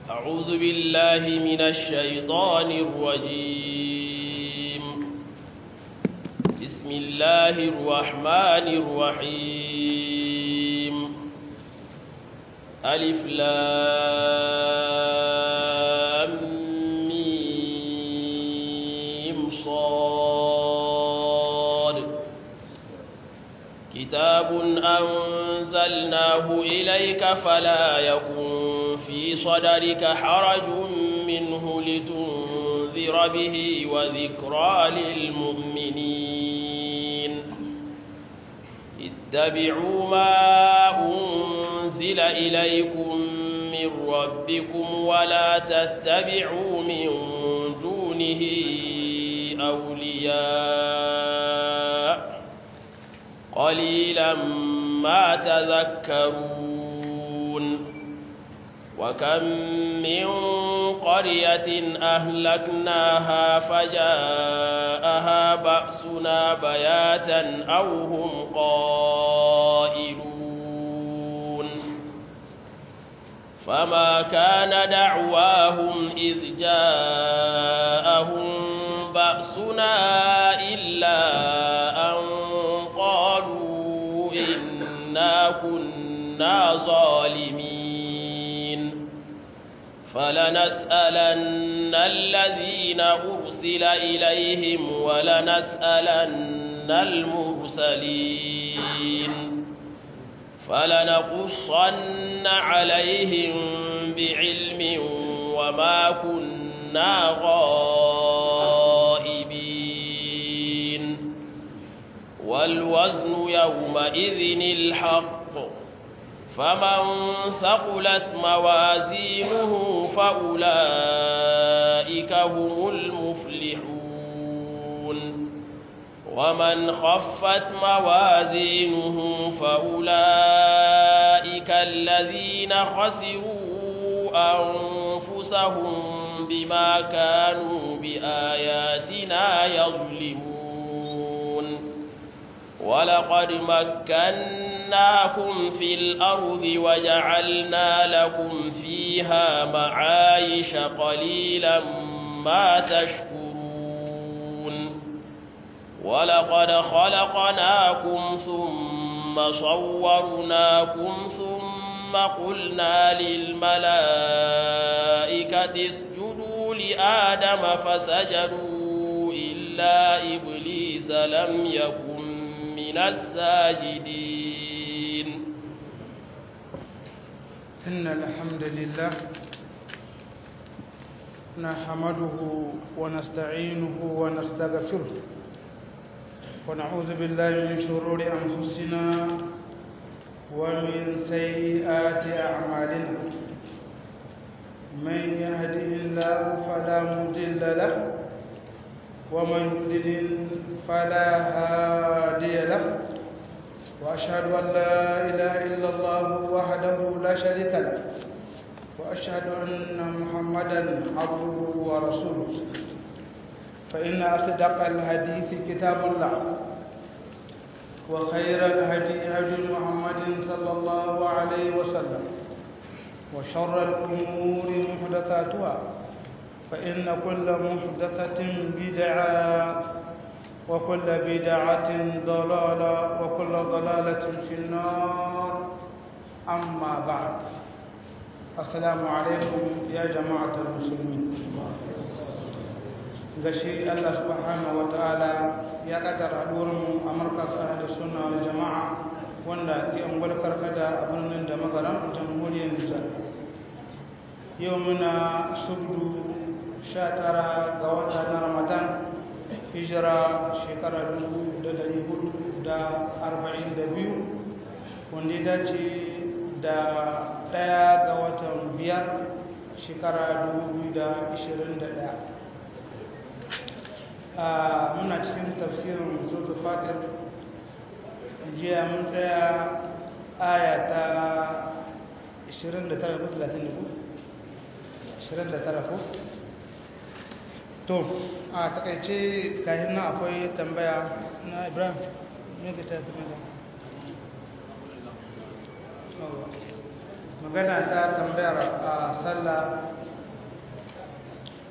أعوذ بالله من الشيطان الرجيم بسم الله الرحمن الرحيم ألف لام ميم صاد كتاب أنزلناه إليك فلا يكن في صدرك حرج منه لتنذر به وذكرى للمؤمنين اتبعوا ما أنزل إليكم من ربكم ولا تتبعوا من دونه أولياء قليلا ما تذكرون وكم من قرية أهلكناها فجاءها بأسنا بياتا أو هم قائلون فما كان دعواهم إذ جاءهم بأسنا إلا أن قالوا إنا كنا ظالمين فلنسألن الذين أرسل إليهم ولنسألن المرسلين فلنقصن عليهم بعلم وما كنا غائبين والوزن يومئذ الحق فمن ثقلت موازينه فأولئك هم المفلحون ومن خفت موازينه فأولئك الذين خسروا أنفسهم بما كانوا بآياتنا يظلمون ولقد مكناكم في الأرض وجعلنا لكم فيها معايش قليلا ما تشكرون ولقد خلقناكم ثم صورناكم ثم قلنا للملائكة اسجدوا لآدم فسجدوا إلا إبليس لم يكن من الساجدين إن الحمد لله نحمده ونستعينه ونستغفره ونعوذ بالله من شرور أنفسنا ومن سيئات أعمالنا من يهده الله فلا مضل له ومن يضلل فلا هادي له وأشهد أن لا إله إلا الله وحده لا شريك له وأشهد أن محمدا عبده ورسوله فإن أصدق الحديث كتاب الله وخير الهدي هدي محمد صلى الله عليه وسلم وشر الأمور محدثاتها فإن كل محدثة بدعة وكل بدعة ضلالة وكل ضلالة في النار أما بعد السلام عليكم يا جماعة المسلمين gashi Allah subhanahu wa ta'ala ya kaddara mu a markas ahli sunna wal jama'a wanda ke ungwal karkada a birnin da magaran jamhuriyar Nijar yau muna subdu 19 ga wata na Ramadan hijira shekara 1442 wanda ya dace da ɗaya ga watan biyar shekara 2021 muna cikin tafsirin sotu fatir jiya mun tsaya aya ta 29 ko 30 ne ko 29 ko to a takaice kayan nan akwai tambaya na ibrahim ne ka tafi mai magana ta tambayar a sallah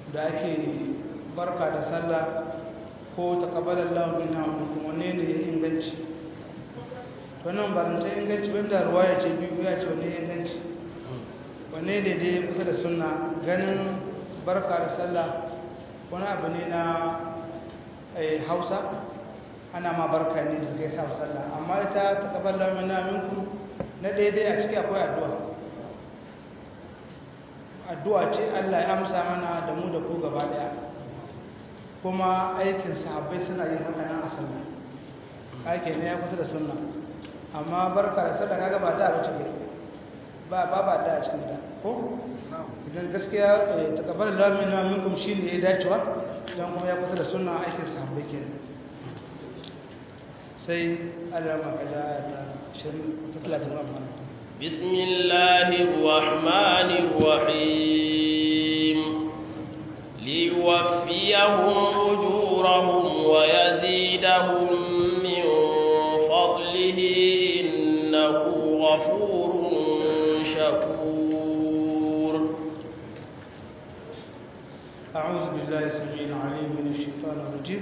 da ake barka da sallah ko taqabbala Allahu minna wa minkum wanne ne ya inganci to nan ba ta inganci ban da ruwaya ce biyu ya ce wanne ya inganci wanne ne dai kusa da sunna ganin barka da sallah wani abu ne na Hausa ana ma barka ne da kai sa sallah amma ita taqabbala minna minkum na daidai a ciki akwai addu'a addu'a ce Allah ya amsa mana da mu da ku gaba daya kuma aikin sahabbai suna yin haka nan a sunna ake ne ya kusa da sunna amma barka da sadaka kaga ba da bace ba ba ba da a cikin da ko idan gaskiya takabbal Allah minna minkum shine ya dacewa dan kuma ya kusa da sunna aikin sahabbai kenan sai Allah ma kaza ayata 20 ta 30 بسم الله الرحمن الرحيم ليوفيهم أجورهم ويزيدهم من فضله إنه غفور شكور أعوذ بالله السميع العليم من الشيطان الرجيم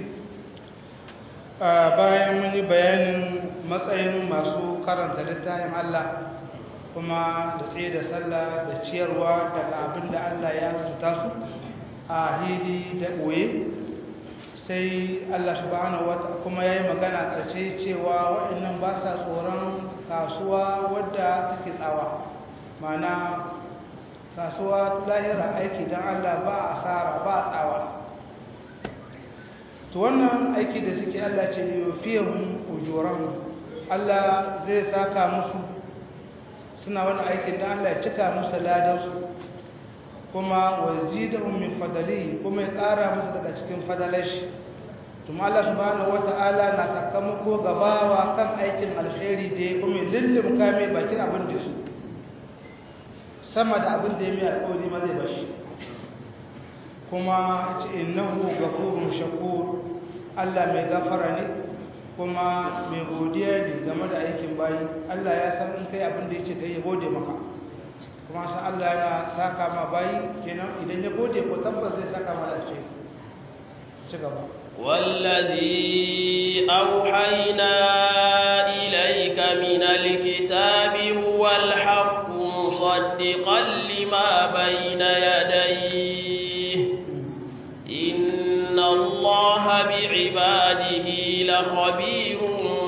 bayan mun yi bayanin matsayin masu karanta littafin Allah kuma da tsaye da sallah da ciyarwa daga abin da Allah ya rubuta su a hili da ɓoye sai Allah subhanahu wata kuma ya yi magana ƙarshe cewa waɗannan ba sa tsoron kasuwa wadda take tsawa mana kasuwa lahira aiki don Allah ba a asara ba a tsawa to wannan aiki da suke Allah ce yufiyahum ujuran Allah zai saka musu suna wani aikin da Allah ya cika musu ladansu kuma wazidahum min fadalihi kuma ya ƙara musu daga cikin fadalashi kuma Allah subhanahu wata'ala na sakamako gabawa kan aikin alheri da ya kuma lullum kame bakin abin da su sama da abin da ya mai alƙawari ma zai bashi kuma ce innahu ghafurun shakur Allah mai gafara ne kuma mai godiya ne game da aikin bayi Allah ya san in kai abin da yake kai ya gode maka kuma san Allah yana saka ma bayi kenan idan ya gode ko tabbas zai saka ma lafiya ci gaba والذي أوحينا إليك من الكتاب هو الحق مصدقا لما بين يديه إن الله بعباده لخبير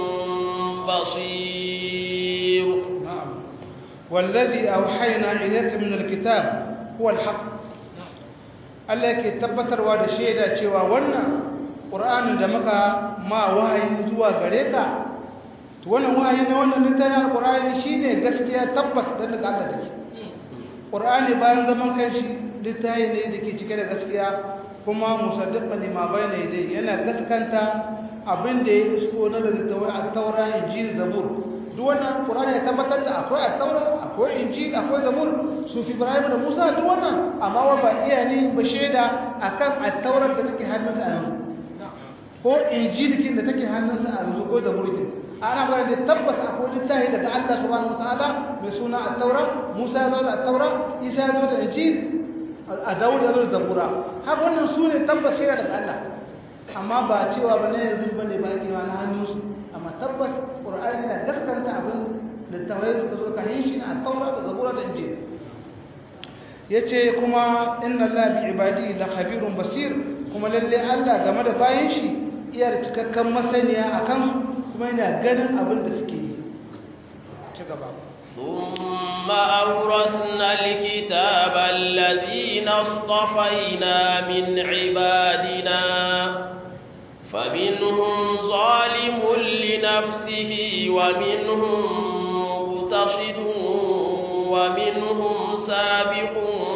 بصير نعم والذي أوحينا إليك من الكتاب هو الحق Allah yake tabbatarwa da shaida cewa wannan Qur'anin da muka ma wahayi zuwa gare ka to wannan wahayi na wannan littafin Qur'ani shine gaskiya tabbas da daga Allah take Qur'ani bayan zaman kanshi littafi ne da ke cike da gaskiya kuma musaddiqan lima bayna yadayhi yana gaskanta abin da ya isko na da tawai at-taura injil zabur duk wannan qur'ani ya tabbatar da akwai at-taura akwai injil akwai zabur su fi ibrahim da musa duk wannan amma wa ba iya ne ba shaida akan at-taura da take hannunsa a yanzu ko injil kin da take hannunsa a yanzu ko zabur kin ana fara da tabbas akwai littafi daga Allah subhanahu wataala mai suna at-taura musa ya zo da at-taura isa ya zo da injil a dawud ya zo da zabura har wannan su ne tabbas shaida daga Allah amma ba cewa ba na yanzu ba ne ba ake na hannunsu amma tabbas ƙur'ani na gaskanta abin da tawaye suka zo ka yin shi na taura da zabura da injil ya ce kuma inna Allah bi ibadi la khabirun basir kuma lalle Allah game da bayan shi iya da cikakken masaniya a kansu kuma yana ganin abin da suke yi ci gaba ثم أورثنا الكتاب الذين اصطفينا من عبادنا فمنهم ظالم لنفسه ومنهم مقتصد ومنهم سابق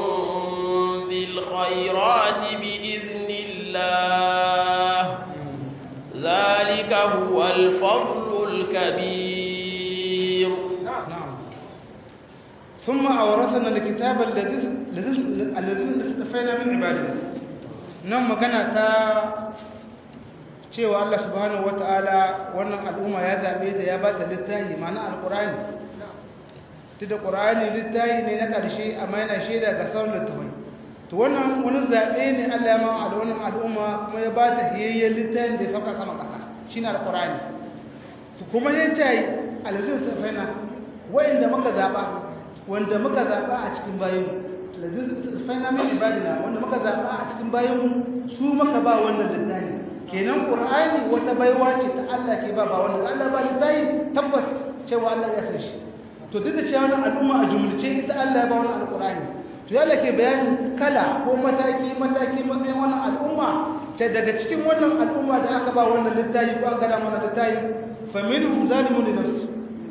بالخيرات بإذن الله ذلك هو الفضل الكبير نعم ثم أورثنا الكتاب الذي الذين استفينا من عبادنا nan magana ta cewa Allah subhanahu wata'ala wannan al'umma ya zabe da ya bata littafi ma'ana alqur'ani tunda qur'ani littafi ne na ƙarshe amma yana shaida ga sauran littafai to wannan wani zaɓe ne Allah ya ma a wannan al'umma kuma ya ba ta hiyayyen littafin da ya sauka sama ƙasa shine alqur'ani to kuma ya ce alazin safaina wa'inda muka zaɓa wanda muka zaɓa a cikin bayan alazin safaina min ibadina wanda muka zaɓa a cikin bayan su muka ba wannan littafi kenan qur'ani wata baiwa ce ta Allah ke ba ba wanda Allah ba littafi tabbas cewa Allah ya san shi to duk da cewa wannan al'umma a jumlace ita Allah ya ba wannan alqur'ani to yalla ke bayanin kala ko mataki mataki matsayin wannan al'umma ta daga cikin wannan al'umma da aka ba wannan littafi ko aka da wannan littafi fa minhum zalimun li nafsi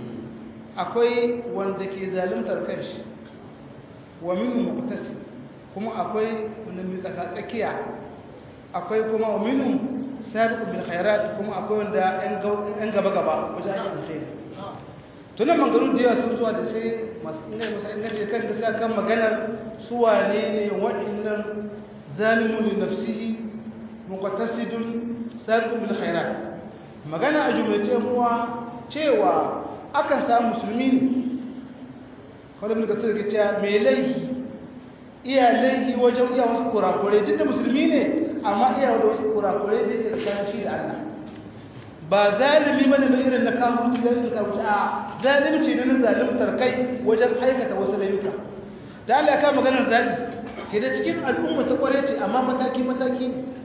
akwai wanda ke zaluntar kanshi wa minhum muqtasid kuma akwai wanda mai tsaka tsakiya akwai kuma wa minhum sabiqun bil khairat kuma akwai wanda yan gaba gaba wajen aikin alkhairi to nan mangaru da yawa sun zuwa da sai masu ina musa ina ce kan gasa kan maganar su wane ne waɗannan zalimun li nafsihi muqtasidun sabiqun bil khairat magana a jumlace muwa cewa akan samu musulmi ne kawai mun ga sai cewa me laifi iya laifi wajen iya wasu kurakurai duk da musulmi ne amma iya da wasu kurakurai da yake tsakanin shi da Allah ba zalimi bane mai irin na kafirci da irin kafirci a zalimci ne na zalimtar kai wajen aikata wasu layuka da Allah ka maganar zabi ke da cikin al'umma ta kware ce amma mataki mataki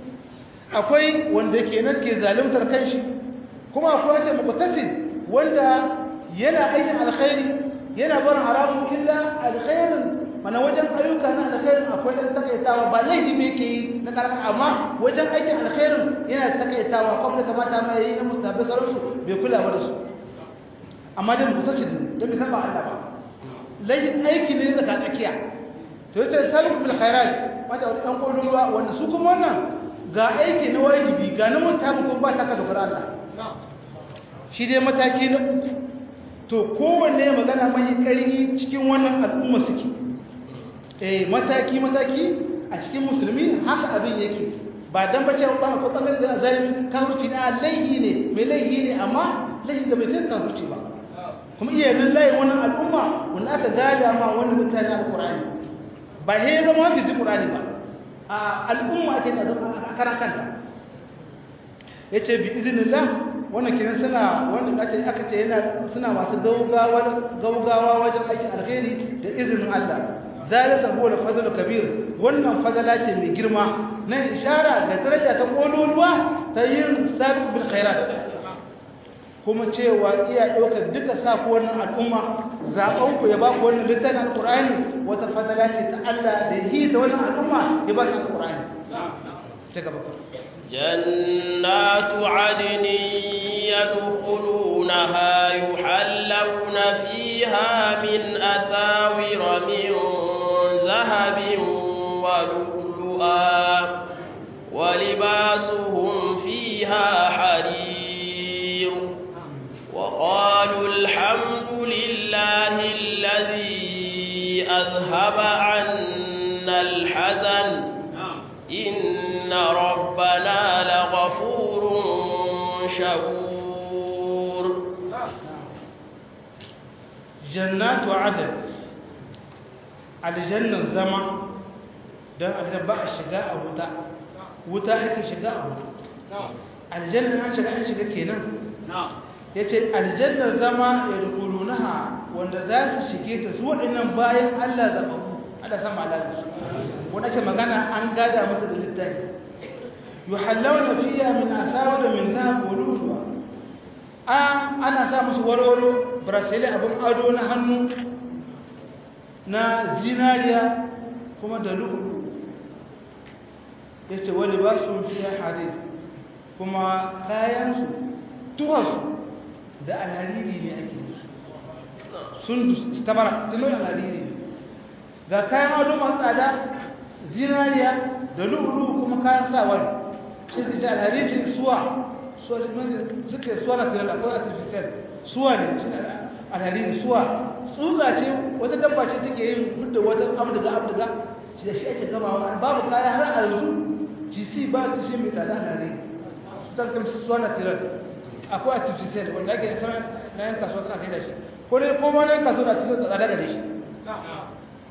akwai wanda ke nan ke zalimtar kanshi kuma akwai wanda muqtasid wanda yana aikin alkhairi yana barin haramun illa alkhairin mana wajen ayyuka na alkhairin akwai ɗan takaitawa ba laifi ne ke yi na karkar amma wajen aikin alkhairin yana takaitawa kwamna kamata mai yi na mustafi sauransu bai kula ba da su amma dai mutu shi don bai saba Allah ba laifin aiki ne zaka tsakiya to yace sabu bil khairat wanda wani dan kodin ruwa wanda su kuma wannan ga aiki na wajibi ga na mustafi kuma ba ta ka dokar Allah shi dai mataki na uku to kowanne magana mai ƙarfi cikin wannan al'umma suke eh mataki mataki a cikin musulmi haka abin yake ba dan bace ba ko kamar da zalimi kafirci na laihi ne mai laihi ne amma laihi da bai kai kafirci ba kuma iya nan layi wannan al'umma wanda aka gada ma wannan mutane alqur'ani ba he zama wanda zai qur'ani ba a al'umma ake da zama a karan kanta yace bi iznillah wannan kiran suna wanda ake aka ce yana suna masu gaugawa gaugawa wajen aikin alheri da izinin Allah zalika huwa al-fadl kabir wannan fadala ce mai girma nan ishara ga daraja ta kololuwa ta yin sabiq bil khairat kuma cewa iya ɗaukar duka saku wannan al'umma zaɓen ku ya ba ku wannan littafin alƙur'ani wata fadala ce ta Allah da yi da wannan al'umma ya ba su alƙur'ani ta gaba جنات عدن يدخلونها يحلون فيها من أساور من ذهب ولؤلؤا ولباسهم فيها حرير وقالوا الحمد لله الذي أذهب عنا الحزن إن ربنا لغفور شكور جنات عدن aljannar zama don aljanna ba a shiga a wuta wuta ake shiga a wuta aljannar an shiga an shiga kenan ya ce aljannar zama ya rukuru naha wanda za su shige ta su waɗannan bayan allah zaɓaɓɓu ala sama alaƙa su wanda ke magana an gada mata da littafi yi hallawa fiya min asawa da min zahab wa luluwa ana sa musu warwaro brasili abin ado na hannu na zinariya kuma da lu'ulu ya ce wani ba su fiye harir kuma kayansu tuhasu da alhariri ne ake musu sun tabara tunan alhariri ne ga kayan ado masu tsada zinariya da lu'ulu kuma kayan sawar shi su ce alhariri suwa suke suwa na tirar akwai artificial suwa ne alhariri suwa tsutsa ce wata dabba ce take yin fudda wata abduga abduga shi da shi ake gamawa babu kaya har a yanzu gc ba ta shi mai tsada na ne su ta kamar su suwa na tirar akwai artificial wanda ake sama na yan kasuwa suna sai da shi ko dai ko ma na yan kasuwa na cikin tsada da shi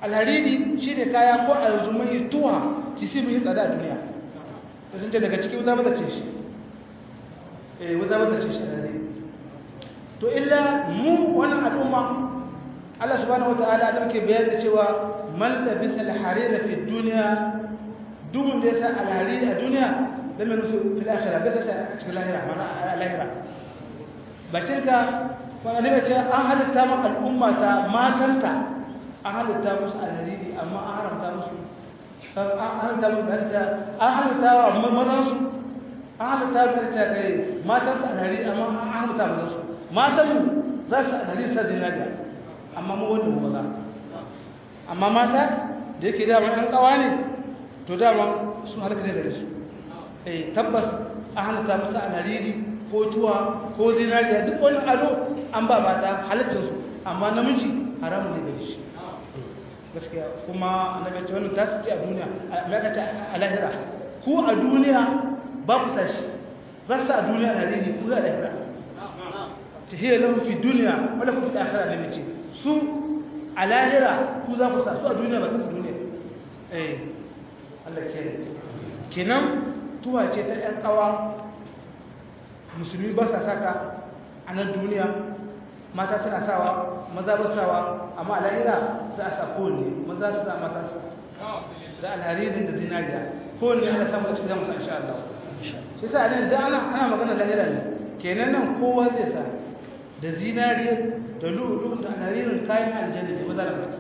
alhariri shi ne kaya ko a yanzu mai tuwa ci si mai tsada a duniya da sun ce daga ciki wuta mata ce shi eh wuta mata ce shi alhariri to illa mu wannan al'umma Allah subhanahu wata'ala da muke bayani da cewa man labisa alharira fi duniya duk da yasa alhariri a duniya da mai nusu fil akhirah bai sa a cikin lahira mana a lahira bakin ka wani ne ce an halitta ma al'umma ta matanta an halitta musu alhariri amma an haramta musu an halitta musu da ta an halitta wa mazansu an halitta da ta kai matansu alhariri amma an halitta mazansu matanmu za su alhariri sa zinariya amma mu wanda mu maza amma mata da yake dama ɗan ƙawa ne to dama sun halaka ne da su eh tabbas an halitta musu alhariri ko tuwa ko zinariya duk wani ado an ba mata halittarsu amma namiji haramun ne gare shi gaskiya kuma annabi ce wannan ta ce a duniya me ka ce a lahira ku a duniya ba ku sashi za su a duniya na rini ku a lahira ta hiya lahu fi duniya wala ku fi akhira ne ce su a lahira ku za ku sa su a duniya ba su duniya eh Allah ke kenan tuwa ce ta ɗan kawa musulmi ba sa saka a nan duniya mata suna sawa maza ba sawa amma a lahira za a sa kowanne maza su sa mata su da alharirin da zinariya kowanne ana samu a cikin zamusa insha Allah shi sa nan da ana ana magana lahira ne kenan nan kowa zai sa da zinariya da lu'ulu da alharirin kayan aljanna ne maza da mata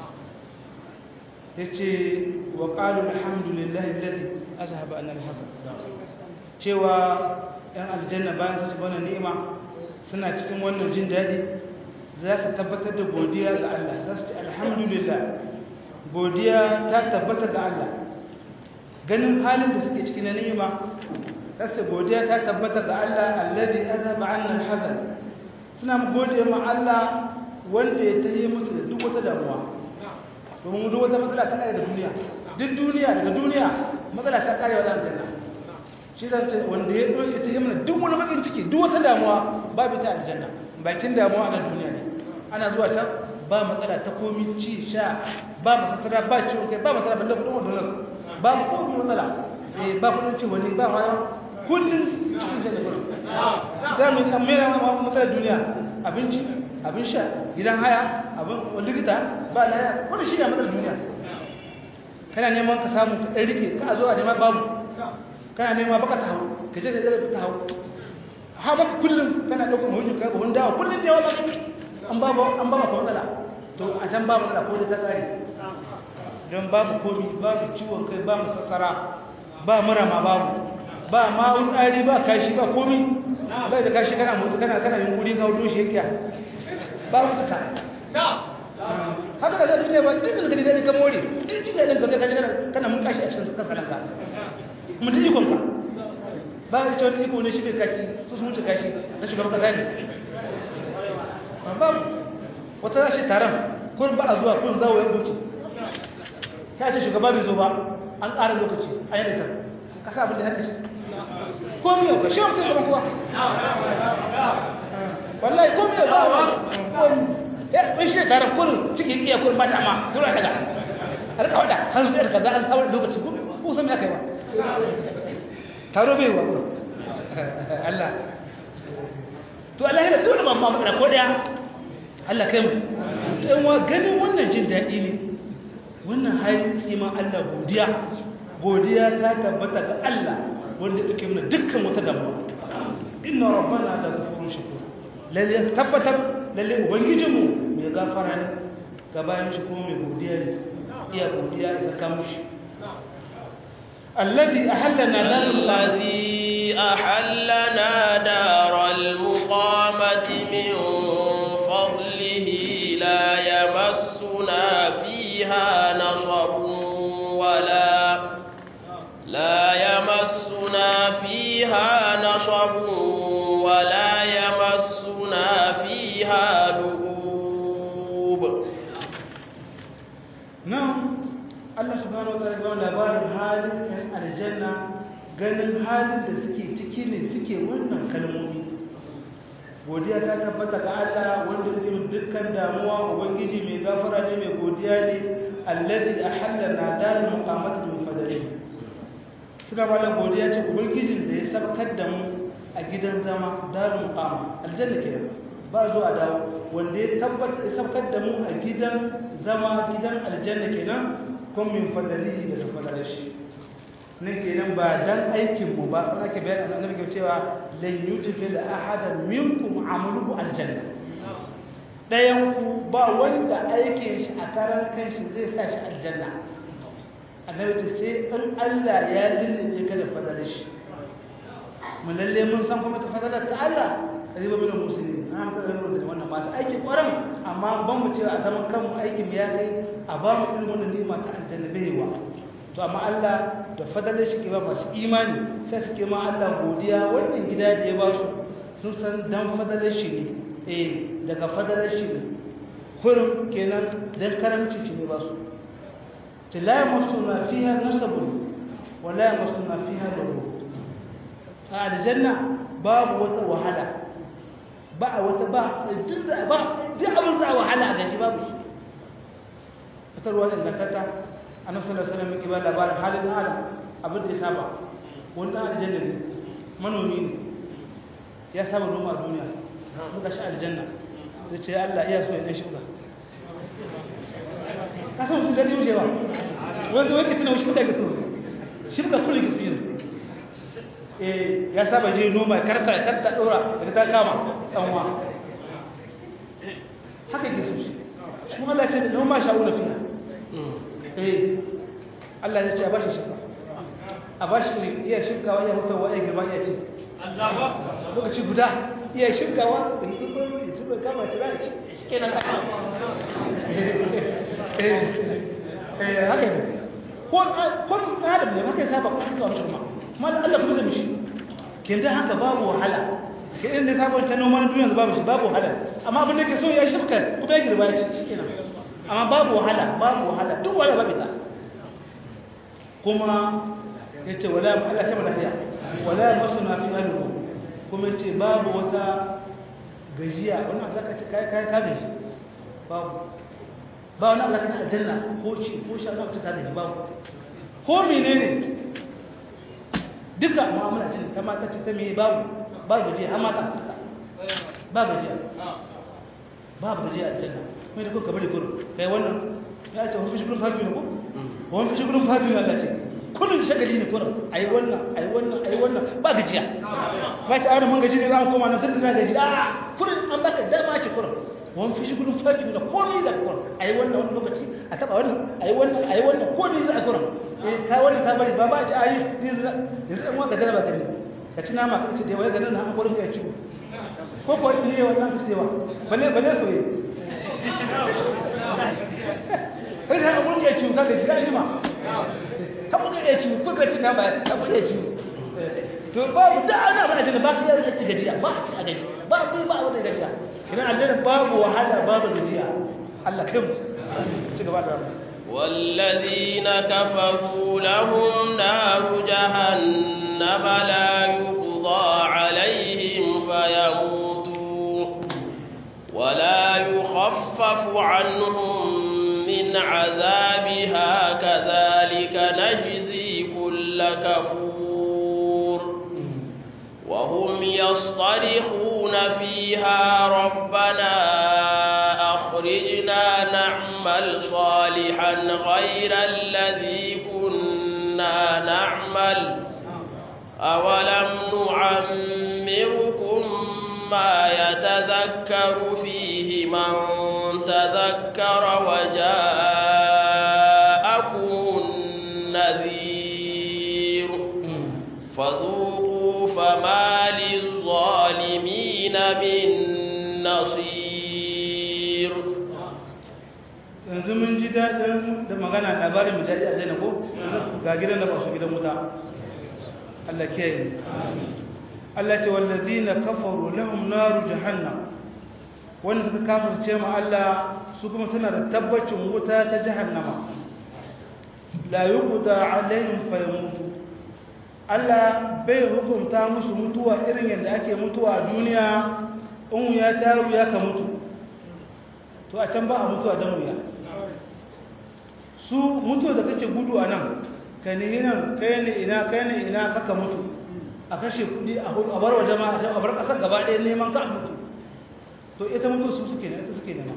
yace wa qalu alhamdulillahi alladhi azhaba anna alhazan cewa yan aljanna bayan su ci wannan ni'ima suna cikin wannan jin daɗi za su tabbatar da godiya ga Allah za su ce alhamdulillah godiya ta tabbata ga Allah ganin halin da suke cikin ni'ima za su godiya ta tabbata ga Allah alladhi azaba anna alhazan suna godiya ma Allah wanda ya tayi musu da duk wata damuwa domin duk wata matsala ta kare da duniya duk duniya daga duniya matsala ta kare wa aljanna shi za ta wanda ya ɗauke ta yi mana duk wani bakin ciki duk wata damuwa babu ta aljanna bakin damuwa a nan duniya ne ana zuwa can ba matsala ta komi ci sha ba masatara ba ciwon kai ba matsala balle kudin wadda nasu ba mu komi matsala eh ba kudin ci wani ba wani kullum cikin shan da kudu za mu yi mera matsalar duniya abinci abin sha gidan haya abin likita ba laya wani shi ne matsalar duniya kana neman ka samu ka ɗan rike ka zo a neman babu kana nema baka ta hau ka je ka ta hau ha baka kullum kana ɗaukar hujjar kai buhun dawa kullum da yawa an ba an ba ka matsala to a can ba matsala ko da ta kare don babu komi babu ciwon kai ba masassara ba mura ma babu ba ma wutsari ba kashi ba komi ba da kashi kana mutu kana kana yin guri ka hudu shi yake ba mutu ka haka da zai duniya ba duk da kaji zai ka more duk da ɗin ka zai kaji kana mun kashi a cikin kanka mutum ikon ka ba a cewa iko ne shi ne kashi su sun wuce kashi na shugaban kasa ne ba wata za shi taron kun ba a zuwa kun zawo ya wuce ta ce shugaba bai zo ba an ƙara lokaci a yi da kasa abin da haddashi komi yau ka shi wata gaban kuwa wallahi komi yau ba wa komi ya bai shi taron kun cikin iya kun ba ta ma tura daga har ka wada hannu da kaza an sabon lokaci ko san ya kai ba taro bai wa Allah to Allah yana tona mamma matsala ko daya Allah kai mu dan wa ganin wannan jin daɗi ne wannan hali sai ma Allah godiya godiya ta tabbata ga Allah wanda yake mana dukkan wata damuwa inna rabbana la ghafurun shakur lalle tabbatar lalle ubangijinmu mai gafara ne ga bayan shi kuma mai godiya ne iya godiya ya saka mushi الذي أحلنا دار الذي أحلنا دار المقامة من فضله لا يمسنا فيها نصب ولا لا يمسنا فيها نصب ولا يمسنا فيها لغوب نعم Allah subhanahu wataala ya ba labarin halin ɗan aljanna ganin halin da suke ciki ne suke wannan kalmomi godiya ta tabbata ga Allah wanda yake dukkan damuwa ubangiji mai gafara ne mai godiya ne alladhi ahallana darul muqamati min fadlihi suna ba Allah godiya ce ubangijin da ya sabkar da mu a gidan zama darul muqama aljanna kenan ba zuwa dawo wanda ya tabbata ya sabkar da mu a gidan zama gidan aljanna kenan kun min fadlihi da fadlar shi nan kenan ba dan aikin mu ba ake bayar annabi ke cewa lan yudkhil ahadan minkum amaluhu aljanna dayan ku ba wanda aikin shi a karan kanshi zai sa shi aljanna annabi ce sai in Allah ya lullube ka da fadalar shi mun lalle mun san kuma ta fadalar ta Allah kariba min musulmi an ka da wannan masu aikin kwaran amma ban mu cewa a zaman kanmu aikin ya kai a ba mu irin wannan ni'ima ta aljanna baiwa to amma Allah da fadalar shi ke ba masu imani sai suke ma Allah godiya wannan gida da ya ba su sun san dan fadalar shi ne eh daga fadalar shi ne kurum kenan dan karamci shi ne ba su ta la yamassuna fiha nasabun wa la yamassuna fiha lughub a aljanna babu wata wahala ba a wata ba duk ba duk abin za wahala a gaji babu shi fitarwa da ingantata annabi sallallahu alaihi wasallam yake ba labarin halin adam abin da ya saba wannan aljanna ne manomi ne ya saba noma a duniya muka shi aljanna zai ce Allah iya so ya dan shuka ka san mutum gani wuce ba wanda wake tana wuce da gaso shuka kullu gisbin eh ya saba je noma karta karta dora daga ta kama tsanwa haka yake so shi kuma Allah ya ce noma sha'una fiha eh Allah ya ce a bashi shuka a bashi iya shukawa ya mutu wa ya girma ya ce lokaci guda iya shukawa in tukur in tukur kama tira ci kenan kasa eh haka ne ko ko adam ne haka saba ko haka wani shirma kuma Allah kuma da mishi kin da haka babu wahala ke inda sabon ta noman duniya babu shi babu wahala amma abin da ke so ya shirka kuma ya girma ya ci kenan amma babu wahala babu wahala duk wala babu ta kuma yace wala Allah ta lafiya wala masuna fi alhu kuma yace babu wata gajiya wannan zaka ce kai kai ka gaji babu ba wani Allah kana aljanna ko ci ko sha Allah ta gaji babu ko menene duka mu'amala ce ta mata ce ta me babu ba gajiya amma ta ba gajiya babu gajiya aljanna mai da kuka bari kurum kai wannan ya ce wani shigurin fagi ne ko wani shigurin fagi ne Allah ce kullum shagali ne kurum ayi wannan ayi wannan ayi wannan ba gajiya ba ta aure mun gaji ne za mu koma nan tun da gaji a kullum an baka dama ce kurum wani fi shigurin fagi ne komai da kurum ayi wannan wani lokaci a taba wannan ayi wannan ayi wannan komai za a kurum eh kai wannan ka bari ba ba ci ayi yanzu yanzu an waka jaraba gani ka ci nama ka ce da wai ganin na hakurin ka ci ko ko ne wannan ka ce ba balle balle soyayya sai ka abun ya ciwo kaga ji kai ma abun ya ciwo ko ka ci ta ba abun ya ciwo to babu da ana ba da ba ka yi ci gajiya ba ci a gaji ba ku ba abun da gajiya idan aljanna babu wahala babu gajiya Allah kai mu ci gaba da والذين كفروا لهم نار جهنم لا يقضى عليهم فيموتوا ولا يخفف عنهم من عذابها كذلك نجزي كل كفور وهم يصطرخون فيها ربنا أخرجنا نعمل صالحا غير الذي كنا نعمل أولم نعمركم ما يتذكر فيه من تذكر وجاءكم النذير فذوقوا فما للظالمين من نصير yanzu mun ji daɗin da magana labarin mu daɗi a zai ko ga gidan da ba su gidan wuta Allah ke yi Allah ce wallazina kafaru lahum naru jahannam wanda suka kafirce mu Allah su kuma suna da tabbacin wuta ta jahannama la yuqda alaihim fayamutu Allah bai hukunta musu mutuwa irin yadda ake mutuwa a duniya in ya taru ya ka mutu to a can ba a mutuwa don wuya su mutu da kake gudu a nan ka ne nan kai ne ina kai ne ina kaka mutu a kashe kudi a bar wa jama'a a bar kasar gaba ɗaya neman ka mutu to ita mutu su suke ne ita suke nema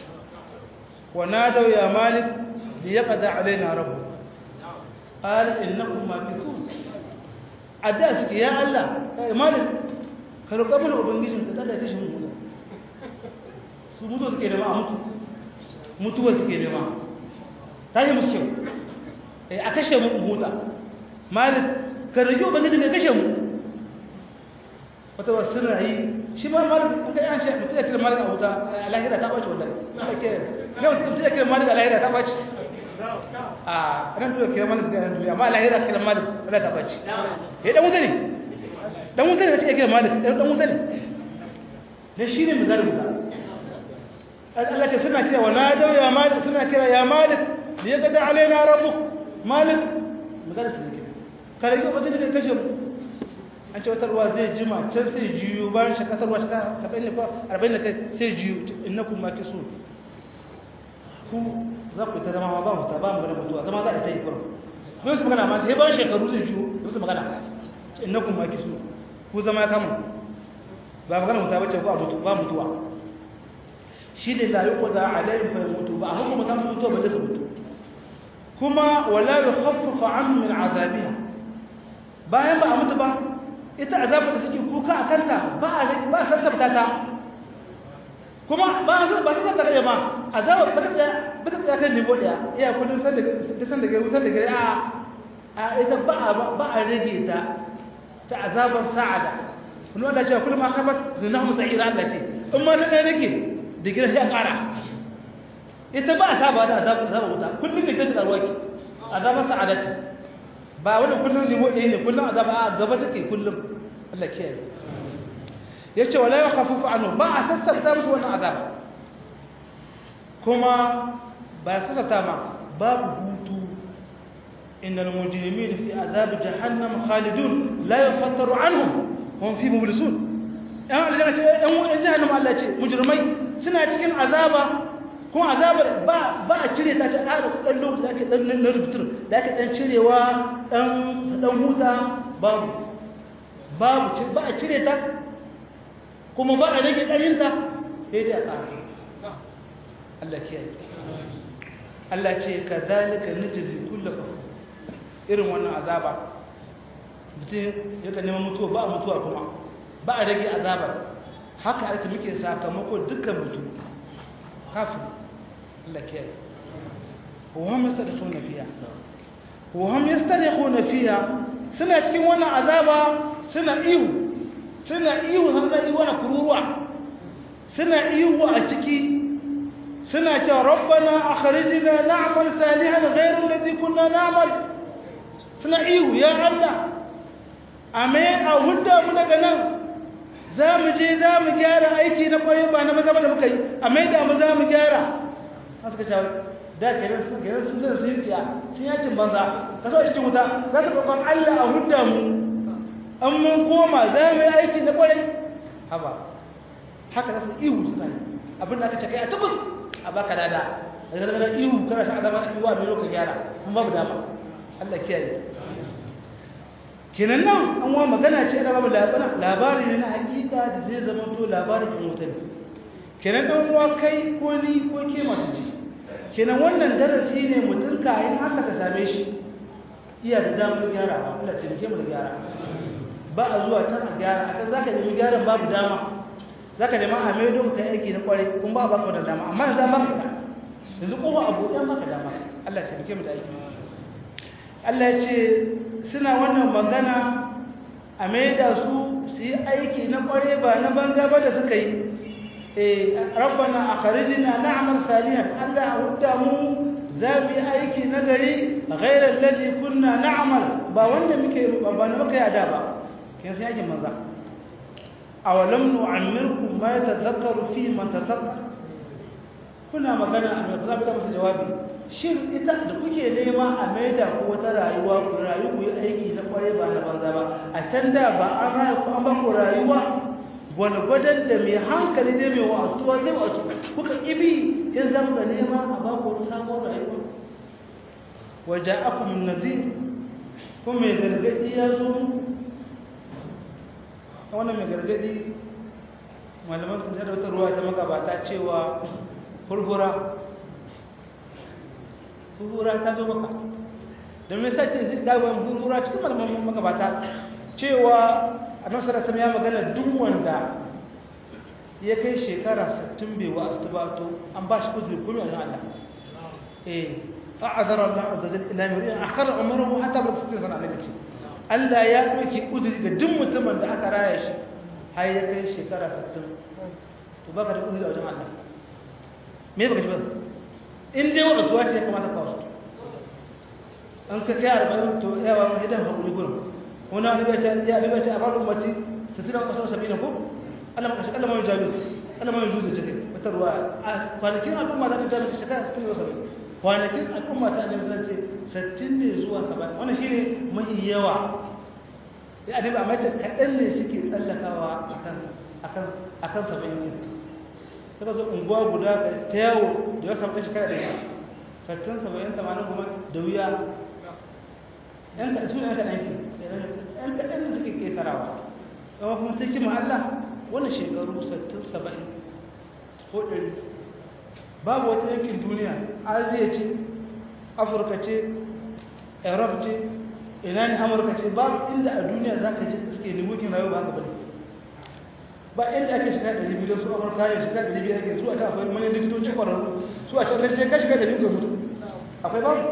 wa nadaw ya malik li yaqda alaina rabbu qala innakum makithun adda suke ya Allah malik ka roƙa mana ubangijin ka tsada kashe mu su mutu suke nema a mutu mutuwa suke nema ta yi musu kyau a kashe mu huta malik ka rage ubangijin ka kashe mu wata wasu suna yi shi ma malik an kai an ce mutu ya kira malik a wuta a lahira ta ɓace wallahi yau mutu ya kira malik a lahira ta ɓace a ran tuwa kira malik ga yan duniya amma a lahira kira malik wadda ta ɓace ya dan wuta ne dan wuta ne da ce ya kira malik dan wuta ne da shi ne mai zarin wuta Allah ce suna kira wa nadaw ya malik suna kira ya malik li yaqda alaina rabbuk malik magana su ne kare ko bazai da kashe mu an ce wata ruwa zai jima can sai jiyo bayan shi kasar ruwa ta 70 ko 40 kai sai jiyo innakum makisun ku za ku ta zama ba mu ta ba mu da mutuwa zama za a ta yi kurum don su magana ma sai bayan shekaru zai jiyo su magana innakum makisun ku zama kamun ba magana mutuwa bace ko a mutu ba mutuwa shi ne la yuqda alayhim fa yamutu ba hukum ta mutu ba da su mutu kuma wala yukhaffafu anhum min azabiha bayan ba a mutu ba ita azabar da suke kuka a kanta ba a rage ba san sabta ta kuma ba a ba san sabta ma azabar ba ta ba ta tsaya kan nivo daya iya kullun san da san da wutar da gari a a ita ba a ba a rage ta ta azabar sa'ada kuma Allah ce kullum akhafat zinahum sa'ira Allah ce in ma ta rage da gidan ya kara ita ba a saba da azabar azabar wuta kullum ne ta tsarwa ki azabar sa'ada ce ba wani kullum ne ɗaya ne kullum azaba a gaba take kullum Allah kiyaye yace wala yakhaffafu anhu ba a sassauta musu wannan azaba kuma ba sassauta ma babu hutu innal mujrimin fi azab jahannam khalidun la yafattaru anhum hum fi mublisun yan aljanna ce yan wurin jahannam Allah ce mujrimai suna cikin azaba kuma azabar ba ba a cire ta ta ƙara ɗan lokaci da ake ɗan na rubutur da ake ɗan cirewa ɗan su ɗan huta babu babu ba a cire ta kuma ba a rage ɗaninta sai dai a ƙara Allah kiyaye Allah ce ka zalika nijizi kulla kafu irin wannan azaba mutum yaka neman mutuwa ba a mutuwa kuma ba a rage azabar haka ake muke sakamako dukkan mutum kafin لك وهم يسترخون فيها وهم يسترخون فيها سنة cikin wannan azaba suna ihu suna ihu suna ihu na kururuwa suna ihu a ciki suna cewa rabbana akhrijna na'mal salihan ghayra alladhi kunna na'mal suna ihu ya Allah ame a hudda mu daga nan za mu je za mu gyara aiki na kwaye ba na maza da muka yi a maida mu za mu gyara suka ce da kenan su kenan sun zai sun tsiya sun yakin banza ka so cikin wuta za ta kokon Allah a hudda mu an mun koma za mu yi aiki na kwarai haba haka za su ihu suna yi abin da aka ce kai a tabbas a baka dada daga daga ihu kana shan azaba na iwa mai lokacin gyara kun babu dama Allah kiyaye kenan nan an wa magana ce ana babu labari ne na hakika da zai zama to labarin in wuta ne kenan dan uwa kai ko ni ko ke masu ji kenan wannan darasi ne mutum kayan haka ka same shi iya da damar gyara ba Allah ce muke mu da gyara ba a zuwa can a gyara a kan zaka nemi gyaran babu dama zaka nemi a mai don kai aiki na kwarai kun ba ba ka da dama amma yanzu ba ka yanzu kowa abu ɗan maka dama Allah ce muke mu da aiki Allah ya ce suna wannan magana a mai da su su yi aiki na kwarai ba na banza ba da suka yi rabbana akhrijna na'mal salihan Allah hudda mu zabi aiki nagari ghayra alladhi kunna na'mal ba wanda muke ba na muka yada ba kin sai aikin manza awalam nu'ammirkum ma yatadhakkaru fi man tadhakkar kuna magana a mai zabi da musu jawabi shin ita da kuke nema a maida ku wata rayuwa ku rayu ku yi aiki na kware ba na banza ba a can da ba an rayu ku an ba ku rayuwa gwadgwadon da mai hankali dai mai wasuwa zai wasu kuka ibi in zama ga nema a baku wata samun rayuwa waja'akum an-nadhir kuma mai gargadi ya zo wannan mai gargadi malaman sun da wata ruwa ta magabata cewa hurhura hurhura ta zo maka da mai sake zai gaban hurhura cikin malaman magabata cewa a nasarar sama ya magana duk wanda ya kai shekara 60 bai wa astabato an ba shi uzuri kuma yana Allah eh fa'adara Allah azza jalla ila miriyan akhara umruhu hatta bi 60 sana ne ce Allah ya ɗauki uzuri ga duk mutumin da aka raya shi har ya kai shekara 60 to baka da uzuri a wajen Allah me baka ji ba in dai wani zuwa ce ya kamata ka wasu an ka kai arba'in to yawa idan hakuri gurin wani wani bai ce ya bai ce a bar ummati 60 an kasar 70 ko Allah maka shi Allah mai jalu Allah mai juzu ce wata ruwa kwanakin al'umma da ta jami'a shekara 60 kwanakin al'umma ta annabi zan ce 60 ne zuwa 70 wannan shine mafi yawa ya annabi amma ce kadan ne suke tsallakawa akan akan akan 70 suka zo unguwa guda ta yawo da ya samu shekara da yawa 60 70 80 kuma da wuya yan ka su ne yan kadan yan kadan ne suke ketarawa amma kuma sai kima Allah wannan shekaru 60 70 ko 100 babu wata yankin duniya aziya ce afirka ce europe ce ina ne amurka ce babu inda a duniya za ka ce suke limutin rayuwa ba haka bane ba inda ake shiga da libi don su amurka ya shiga da libi ake su a ta akwai mani likitoci kwararru su a can rashin ka shiga da libi ga mutu akwai babu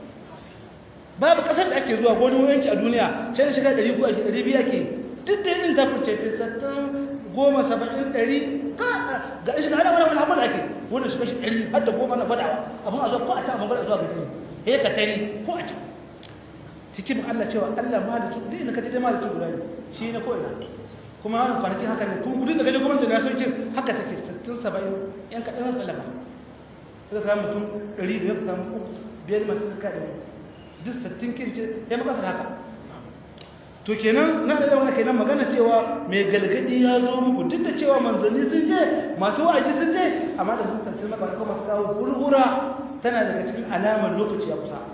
babu kasar da ake zuwa ko wani wayanci a duniya can shiga da libi ake da libi ake duk da yin ta fice ta sattan goma saba'in ɗari ga shi ga hada wani wani abin da ake wanda su kashi ɗari har da goma na gwadawa abin a zo ko a can abin gwada zuwa ga fili ya ka tari ko a can hikimin Allah cewa Allah mahalicci duk inda ka ce dai mahalicci guda ne shi ne ko ina kuma wannan kwanakin haka ne kuma duk da gaje gwamnati na sauke haka take sittin saba'in yan kaɗan su tsallaka sai ka samu mutum ɗari da ya samu uku biyar masu suka ɗari duk sittin kince ya makasar haka to kenan na da yawan kenan magana cewa mai galgadi ya zo muku duk da cewa manzanni sun je masu wa'azi sun je amma da sun tafsir maka kuma su kawo hurhura tana daga cikin alamar lokaci ya kusa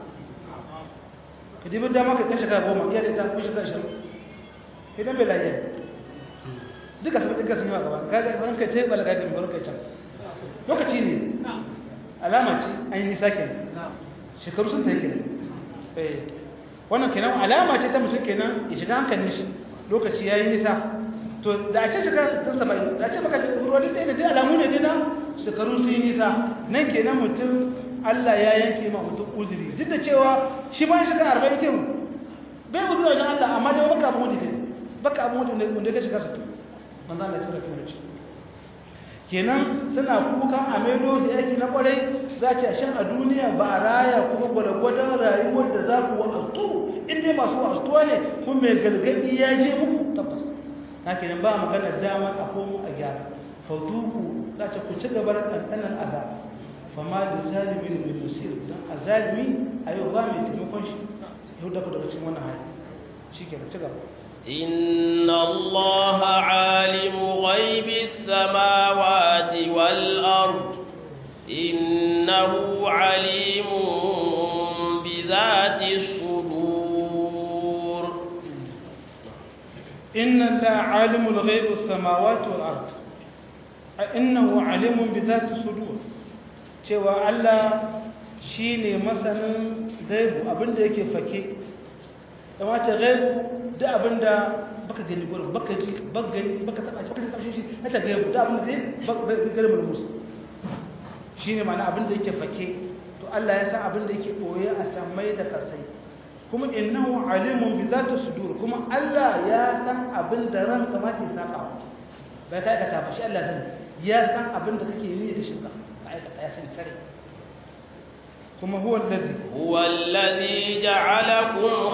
ka dibi da maka kan shekara goma iya da ita ko shekara ashirin idan bai lafiya duka sun ɗinka sun yi wa gaba kaga barin kai ce balaga da barin kai can lokaci ne alama ce an yi nisa kenan shekaru sun ta yi kenan wannan kenan alama ce ta mutum kenan ya shiga hankalin shi lokaci yayi nisa to da a ce shiga tun saba'in da a ce maka ruwa duk ɗaya ne dai alamu ne dai na shekaru su yi nisa nan kenan mutum Allah ya yanke ma mutum uzuri duk da cewa shi ma shiga arba'in kin bai uzuri wajen Allah amma dai baka abu ne baka abu ne wanda ka shiga su manzo Allah ya tsara kuma ce kenan suna kukan a maido su yaki na kwarai za ce shan a duniya ba a raya kuma gwada-gwadon rayuwar da za ku wa'astu inda masu wa'astuwa ne kuma mai galgadi ya je muku tabbas na kenan ba magana dama a komo a gyara fautuku za ce ku ci gaba da ɗanɗanar azab fama da zalimi da mai musir don a zalimi a yau ba mai taimakon shi yau daga daga cikin wannan hali shi ke ci gaba إن الله عالم غيب السماوات والأرض إنه عليم بذات الصدور إن الله عالم الغيب السماوات والأرض إنه عليم بذات الصدور cewa Allah shi ne masanin gaibu abinda yake fake da wace gaibu da abinda baka gani gurin baka ji baka gani baka taba baka taba shi na ta gaibu da abinda zai baka gani mulmus shine ma'ana abinda yake fake to Allah ya san abinda yake boye a samai da kasai kuma innahu alimun bi zati sudur kuma Allah ya san abinda ran ka ma ke saka ba ta ka tafi shi Allah san ya san abinda kake yi da shi ba ya san sare kuma huwa alladhi huwa alladhi ja'alakum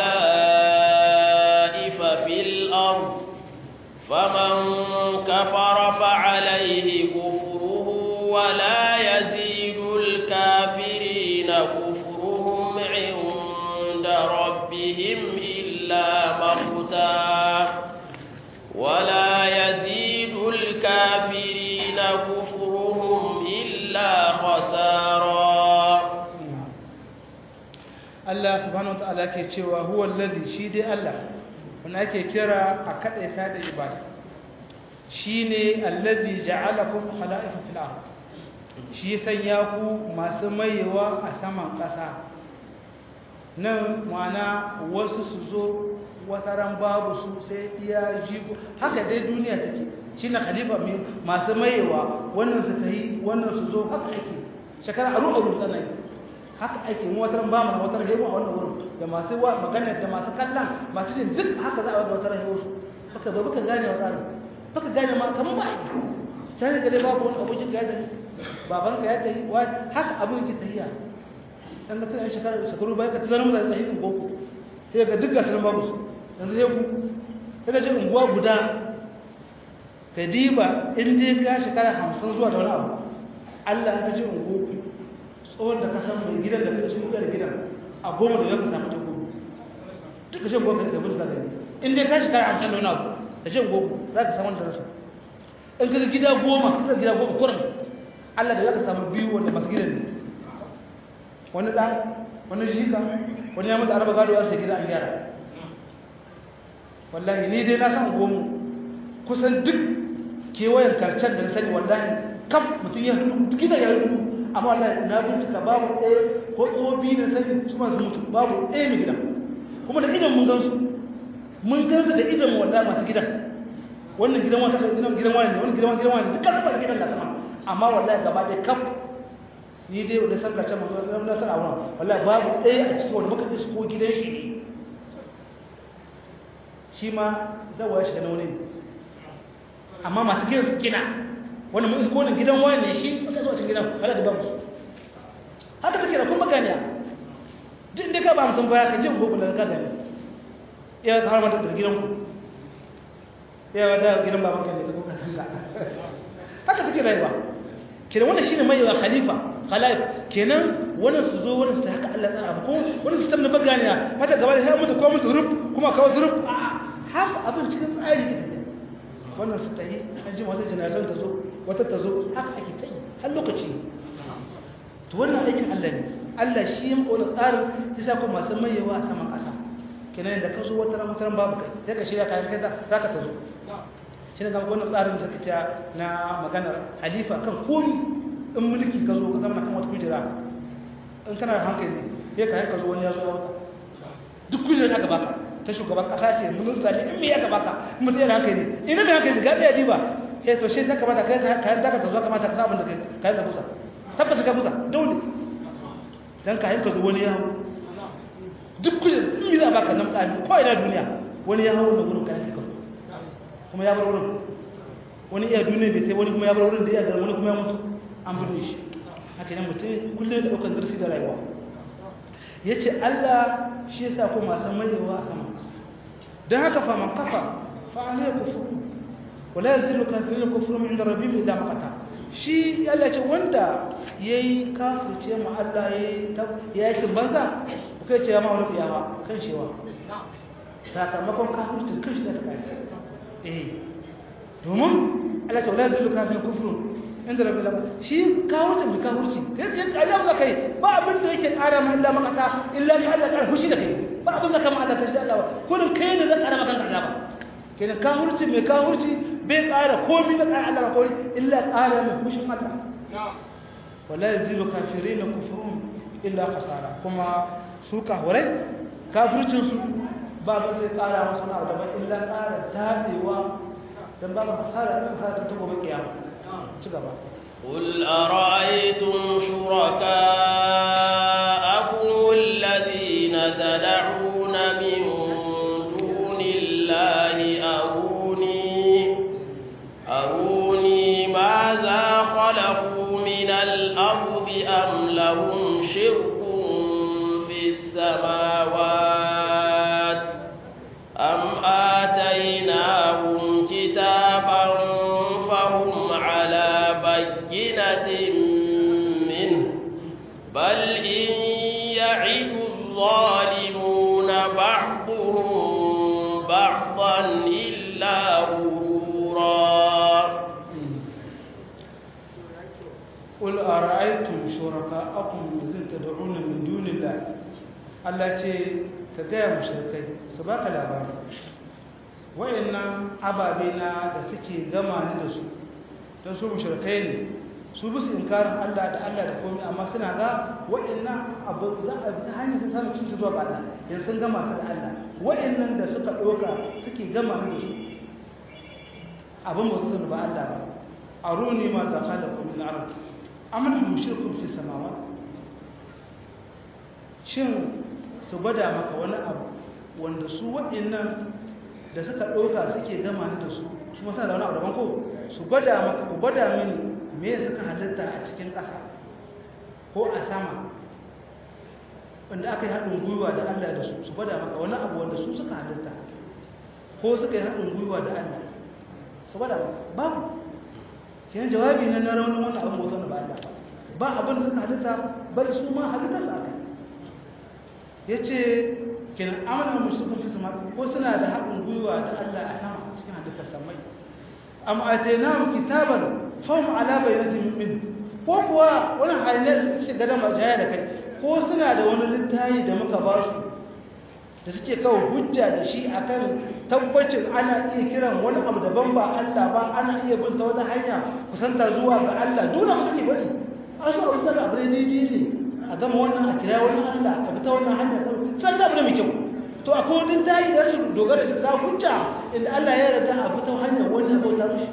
khala'ifa fil ard faman kafara fa'alayhi kufruhu wa la yazidu al-kafirina kufruhum 'inda rabbihim illa maqta ولا يزيد الكافرين كفرهم إلا خسارا Allah subhanahu wataala ke cewa huwa allazi shi dai Allah wanda ake kira a kadaita da ibada shine allazi ja'alakum khala'ifa fil ard shi sanya ku masu mayewa a saman ƙasa nan ma'ana wasu su zo wataran babu su sai iya jigo haka dai duniya take shi na khalifa masu mayewa wannan su ta yi wannan su zo haka ake shekara aru aru tana yi haka ake mu wataran ba mu wataran hebo a wannan wurin da masu magana da masu kallon masu jin duk haka za a wata wataran hebo su baka ba baka gane wa tsarin baka gane ma kamar ba aiki can ga dai babu wani abokin ka ya tafi babanka ya tafi haka abin yake tafiya dan ga tana shekara shekaru bai ka tazarin da tsayin boko sai ga duk gasar babu su yanzu sai ku kaga je unguwa guda ka diba in je ka shekara hamsin zuwa da wani abu Allah ka ce unguwa ku tsohon da ka san mai gidan da ka cikin da gidan a goma da ya ka samu tako duk ka ce unguwa ka tafi da gani in dai ka shekara hamsin da wani abu ka ce unguwa ku za ka samu da rasu in ka gida goma ka gida goma kuran Allah da ya ka samu biyu wanda masu gidan ne wani ɗan wani jika wani ya mutu araba gado sai gida an gyara wallahi ni dai na san gomu kusan duk kewayen karcen da na sani wallahi kaf mutum ya hudu gina ya hudu amma wallahi na bincika babu ɗaya ko tsobi da sani su masu mutu babu ɗaya mai gidan kuma da idan mun gansu mun gansu da idan wallahi masu gidan wannan gidan wata gidan gidan wani ne wannan gidan wani gidan wani dukkan sama da gidan da sama amma wallahi gaba ɗaya kaf ni dai wanda san kace mu zan nasar a wannan wallahi babu ɗaya a cikin wanda muka isko gidan shi ne shi ma zawa ya shiga na wani amma masu gidan su gina wanda mun isko wannan gidan wani ne shi muka zo a cikin gidan wallahi da babu haka take da kuma ganiya duk da ka ba mu san baya ka je gobe da ka gani ya har ma da gidan ku ya da gidan baban ka ne da kuka kanka haka take rayuwa kenan wannan shine mai wa khalifa khalaif kenan wannan su zo wannan su haka Allah tsara abu ko wannan su tamna baganiya mata gaba da sai mutu ko mutu rub kuma kawai zurub a haka abin cikin tsari ne wannan su tayi an ji wata janazan ta zo wata ta zo haka ake tayi har lokaci to wannan aikin Allah ne Allah shi ya mako tsarin sai sa ko masu mayewa a saman ƙasa kenan da ka zo wata ran wata ran babu kai sai ka shirya kayan kai za ka ta zo shi ne ga wannan tsarin da kace na maganar halifa kan komi in mulki ka zo ka zama kan wata kujera in kana da hankali sai ka yanka zo wani ya zo ya duk kujerar da aka baka ta shugaban kasa ce minista ne in me ya baka mun sai da hankali ina mai hankali ga ɗaya diba eh to shi sai kamata kai kayan zaka ta zo kamata ka sabon da kai kayan da kusa tabbata ka kusa dole dan ka yanka zo wani ya hau duk kujerar in za baka nan tsari ko ina duniya wani ya hau da gurin kayan ka kuma ya bar wurin wani iya duniya bai sai wani kuma ya bar wurin da iya garin wani kuma ya mutu an bude shi haka nan mutum kullum da ɗaukar darsi da rayuwa ya ce allah shi ya sa ko masu mayewa a saman ƙasa don haka fa man kafa fa alai kufuru wala yazilu kafirin kufuru min da rabbi idan makata shi allah ce wanda ya yi kafirce ma allah ya yi banza ba kai ce ya ma wani tsiyawa kan shewa sakamakon kafircin kan shi da ta kai eh domin Allah ta wala zai kafin kufru inda rabbi laba shi kawurci bi kawurci kai ya Allah za kai ba abin da yake ƙara ma illa maka illa ka Allah ƙara fushi da kai ba abin da kama Allah kashi Allah ba kullun kai ne zan ƙara maka Allah ba kenan kawurci mai kawurci bai ƙara komai da ƙara Allah kawai illa ƙara mai fushin Allah wala yazilu kafirin kufrun illa khasara kuma su kahurai kafircin su ba ba zai ƙara masu na daban illa ƙara daɗewa don ba ba hasara ɗin hasara ta gobe ƙiyama ci gaba قل أرأيتم شركاءكم الذين تدعون من دون الله أروني أروني ماذا خلقوا من الأرض أم لهم شرك في السماوات أم آتيناهم كتابا فهم على بينة منه بل إن يعد الظالمون بعضهم بعضا إلا غرورا قل أرأيتم شركاءكم الذين تدعون من دون الله Allah ce ka gaya mushrikai su baka labari wayannan ababe na da suke gama ni da su don su mushrikai ne su bisu inkarin Allah da Allah da komai amma suna ga wayannan abu za a bi hanyar sun samu cin zuwa ga Allah yanzu sun gama su da Allah wayannan da suka doka suke gama ni da su abin ba su ba Allah ba aruni ma za khalaqu min al-ard am lahum shirkun fi samawati shin su gwada maka wani abu wanda su waɗannan da suka ɗauka suke gama ni da su su masu da wani abu daban ko su gwada maka ku gwada mini me suka halitta a cikin ƙasa ko a sama wanda aka yi haɗin gwiwa da Allah da su su gwada maka wani abu wanda su suka halitta ko suka yi haɗin gwiwa da Allah su gwada maka babu kiyan jawabi na na raunin wani abin bauta na ba Allah ba abin da suka halitta bari su ma halitta su aka ya ce kinan amina musulun fi sama ko suna da haɗin gwiwa da Allah a sama cikin halittar samai amma a tena mu kitaban fahim ala bayyanatin min ko kuwa wani hanyar da suke gada majaya da kai ko suna da wani littayi da muka ba su da suke kawo hujja da shi akan tabbacin ana iya kiran wani abu daban ba Allah ba ana iya bin ta wata hanya kusanta zuwa ga Allah dole mu suke bari an so abu saka abu ne daidai ne a gama wannan a kira wani Allah a fita wannan hanya sai da abu ne mai kyau to akwai wani tayi da su dogara su ka hujja inda Allah ya yarda a fita hanyar wannan bauta mishi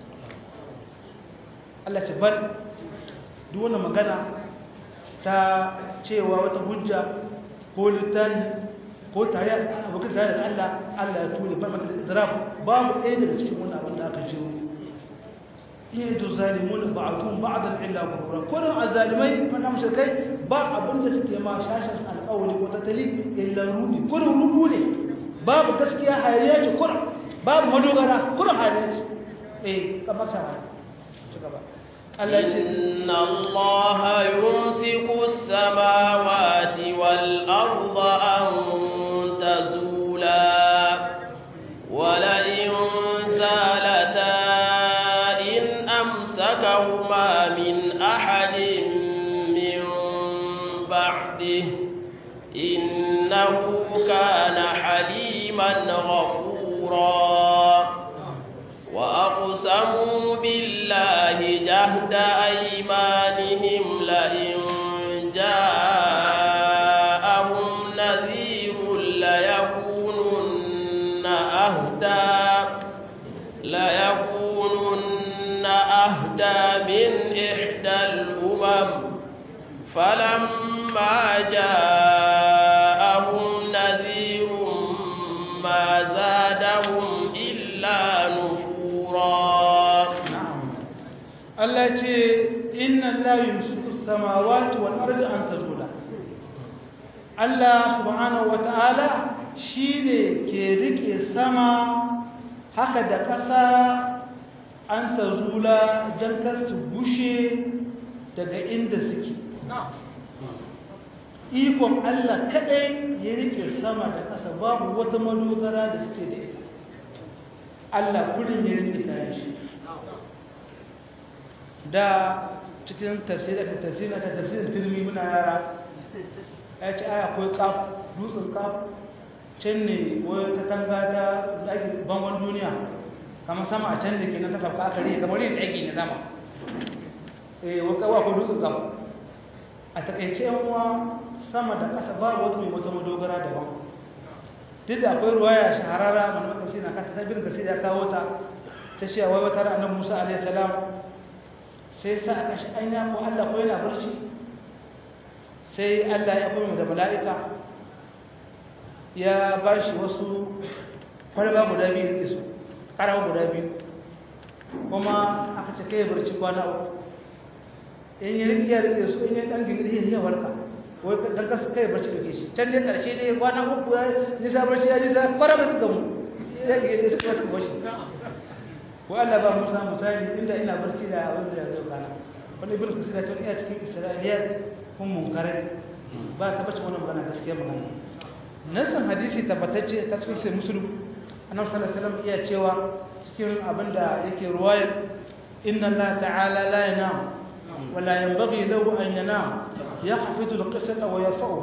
Allah ce bar duk wannan magana ta cewa wata hujja ko littafi ko tare abokan tare da Allah Allah ya ture bar maka idraf babu ɗaya daga cikin wannan abin da aka ce in yadu zalimun ba'dhum ba'dan illa ghurura kullun azalimai wannan mushrikai ba abin da suke ma shashin alƙawari ko tattali illa rudi kullun rubu ne babu gaskiya hayaniya ce kullun babu madogara kullun hayaniya ce eh kamar sa ci gaba Allah ce inna Allah yumsiku as-samawati wal arda an تزولا ولئن زالتا إن أمسكهما من أحد من بعده إنه كان حليما غفورا وأقسموا بالله جهد أيمانهم لئن جاءهم نذير ليكونن أهدى ليكونن أهدى من إحدى الأمم فلما جاءهم نذير ما زادهم إلا نفورا التي إن الله يمسك السماوات والأرض أن تزولا Allah subhanahu wata'ala shi ne ke rike sama haka da ƙasa an ta zula don kasu bushe daga inda suke. Ikon Allah kaɗai ya rike sama da ƙasa babu wata madogara da suke da ita. Allah kudin ya rike kayan shi. Da cikin tafsirin tafsirin tafsirin turmi muna yara ya ce aya akwai kaf dutsen kaf can ne wani katanga ta ɗaki bangon duniya kamar sama a can da ke nan ta sauka aka rike kamar yin ɗaki na sama eh wani kawo akwai dutsen kaf a takaice yan uwa sama da ƙasa ba wata mai wata madogara daban duk da akwai ruwaya shahararra mana wata shi na kasa ta bin kasi ya kawo ta ta shi a wai wata ranar musa alaihi salam sai sa a kashi an ya ko allah ko yana barci sai Allah ya kuma da mala'ika ya ba shi wasu kwalba guda biyu da su ƙarawa guda biyu kuma aka ce kai barci kwana uku in yi rike ya rike su in yi ɗan gingiri ya warka wai dan kasu kai barci da shi can ne ƙarshe ne kwana uku ya nisa barci ya nisa kwara ba su gamu ya gingiri su wasu bashi ko Allah ba musa misali inda ina barci da abin da ya zo kana wani ibn kasira tun iya cikin isra'iliyat kun munkarai ba ta bace wannan magana gaskiya magana nasan hadisi tabbatacce ta cikin sai muslim annabi sallallahu alaihi wasallam iya cewa cikin abinda yake ruwaya inna allah ta'ala la yanam wa la yanbaghi lahu an yanam yaqfidu al-qisata wa yarfa'u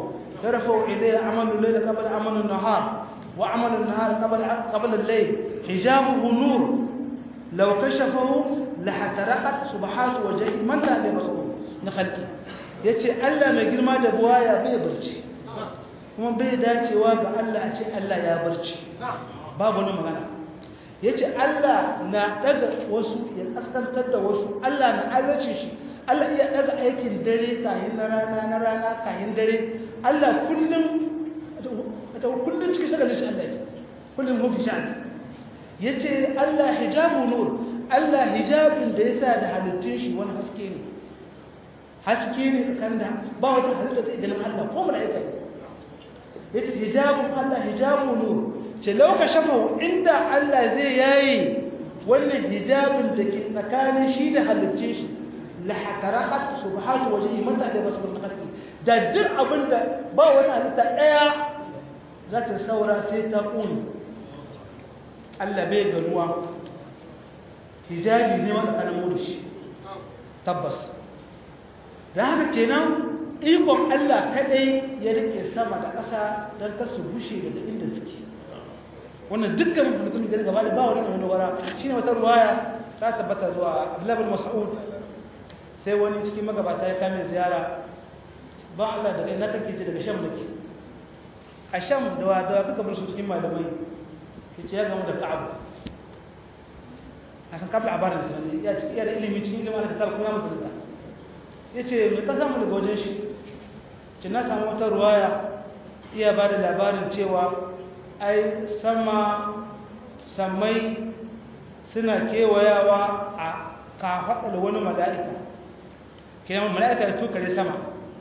يرفع إليه عمل الليل قبل عمل النهار وعمل النهار قبل قبل الليل حجابه نور لو كشفه لحترقت سبحات وجهه من لا يبصره نخلقه yace Allah mai girma da buwaya bai barci kuma bai dacewa ga Allah a ce Allah ya barci babu wani magana yace Allah na daga wasu ya kaskantar da wasu Allah na azace shi Allah iya daga aikin dare kayan na rana na rana kayan dare Allah kullum ta kullum cikin shagalin shi Allah kullum mafi sha'ani yace Allah hijabu nur Allah hijabin da yasa da halittun shi wani haske ne haske ne tsakanin da ba wata halitta da ganin Allah ko mala'ika ne yace hijabun Allah hijabu nur ce lauka shafa inda Allah zai yayi wannan hijabin da ke tsakanin shi da halittun shi la hataraqat subhatu wajhi mata da basbul khalqi da duk abinda ba wata halitta daya za ta saura sai ta kuni Allah bai ganuwa hijabi ne wanda kana mu da shi tabbas da haka kenan ikon Allah kadai ya rike sama da ƙasa don ka su bushe daga inda suke wannan dukkan mutum da gaba da ba wani wani wara shine wata ruwaya ta tabbata zuwa Abdullah bin Mas'ud sai wani cikin magabata ya kame ziyara ba Allah daga ina kake ji daga Sham nake a Sham da wa da kaka bar su cikin malamai kace ya gamu da Ka'ab a san kabla abarin da ya ci iya da ilimi cikin ilimin alkitab kuma musulunta yace me ka samu daga wajen shi ce na samu wata ruwaya iya ba da labarin cewa ai sama samai suna kewayawa a kafaɗar wani mala'ika kenan mala'ika ya tukare sama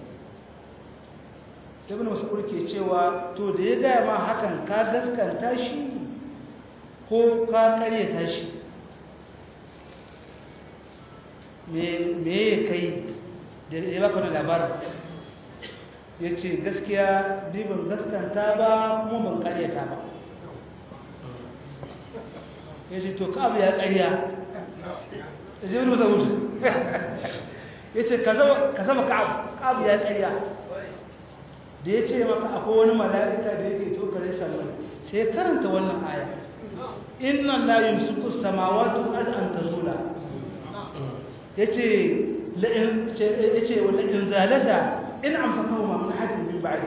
sai bin wasu ke cewa to da ya gaya ma hakan ka gaskanta shi ko ka karyata shi me ya kai da ya baka wani labarin ya ce gaskiya ni ban gaskanta ba kuma ban karyata ba ya ce to ka abu ya karya ya ce wani masa wuce ya ce ka zama ka'abu ya karya da ya ce maka akwai wani mala'ika da yake tokare saman sai ya karanta wannan aya inna la yumsiku samawati wal an tazula yace la in yace wala in zalata in amsakahu ma min hadin min ba'di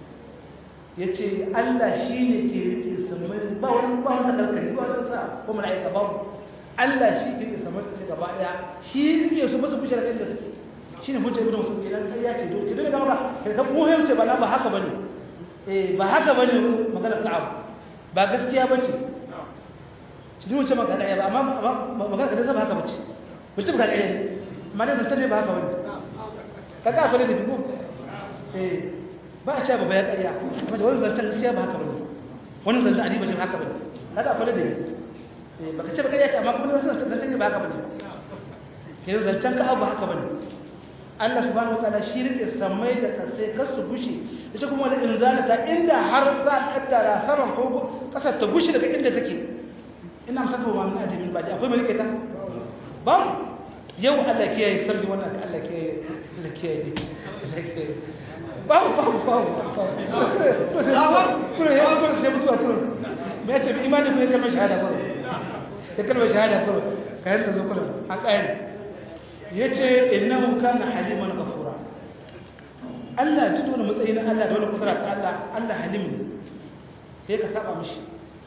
yace Allah shine ke rike samai ba wani ba wani karkari ba wani sa ko mala'ika ba Allah shi ke rike samai ta gaba daya shi yake su musu bishara inda suke shine hujja ibnu musul kenan kai ya ce to kidan ga maka kai ka muhim ce ba na ba haka bane eh ba haka bane maganar ka'ab ba gaskiya bace shi ne maka da ba amma magana da ba haka bace mutum ga ɗaya amma dai mutum ne ba haka bane kaga akwai da bigo eh ba a cewa ba ya ƙarya amma da wani zantar gaskiya ba haka bane wani zantar adi bace haka bane kaga akwai da eh baka ce ba ƙarya ce amma kuma zantar ne ba haka bane kenan zantar ka abu haka bane Allah subhanahu wataala shi rike samai da kasai kar su gushe ita kuma da inzalata inda har za a kaddara saman ko kasar ta gushe daga inda take ina saka wa min ajamin baji akwai mai rike ta ba yau Allah ke yi sarri wannan ka Allah ke yi Allah ke yi ba ba ba ba kuma ya kuma sai mutuwa kuma me ya ce bi imani ko ya kalmar shahada kuma ya kalmar shahada kuma kayan ta zo kuma an kayan ya ce innahu kana haliman ghafura Allah duk wani matsayi na Allah da wani kudura ta Allah Allah halim ne sai ka saba mishi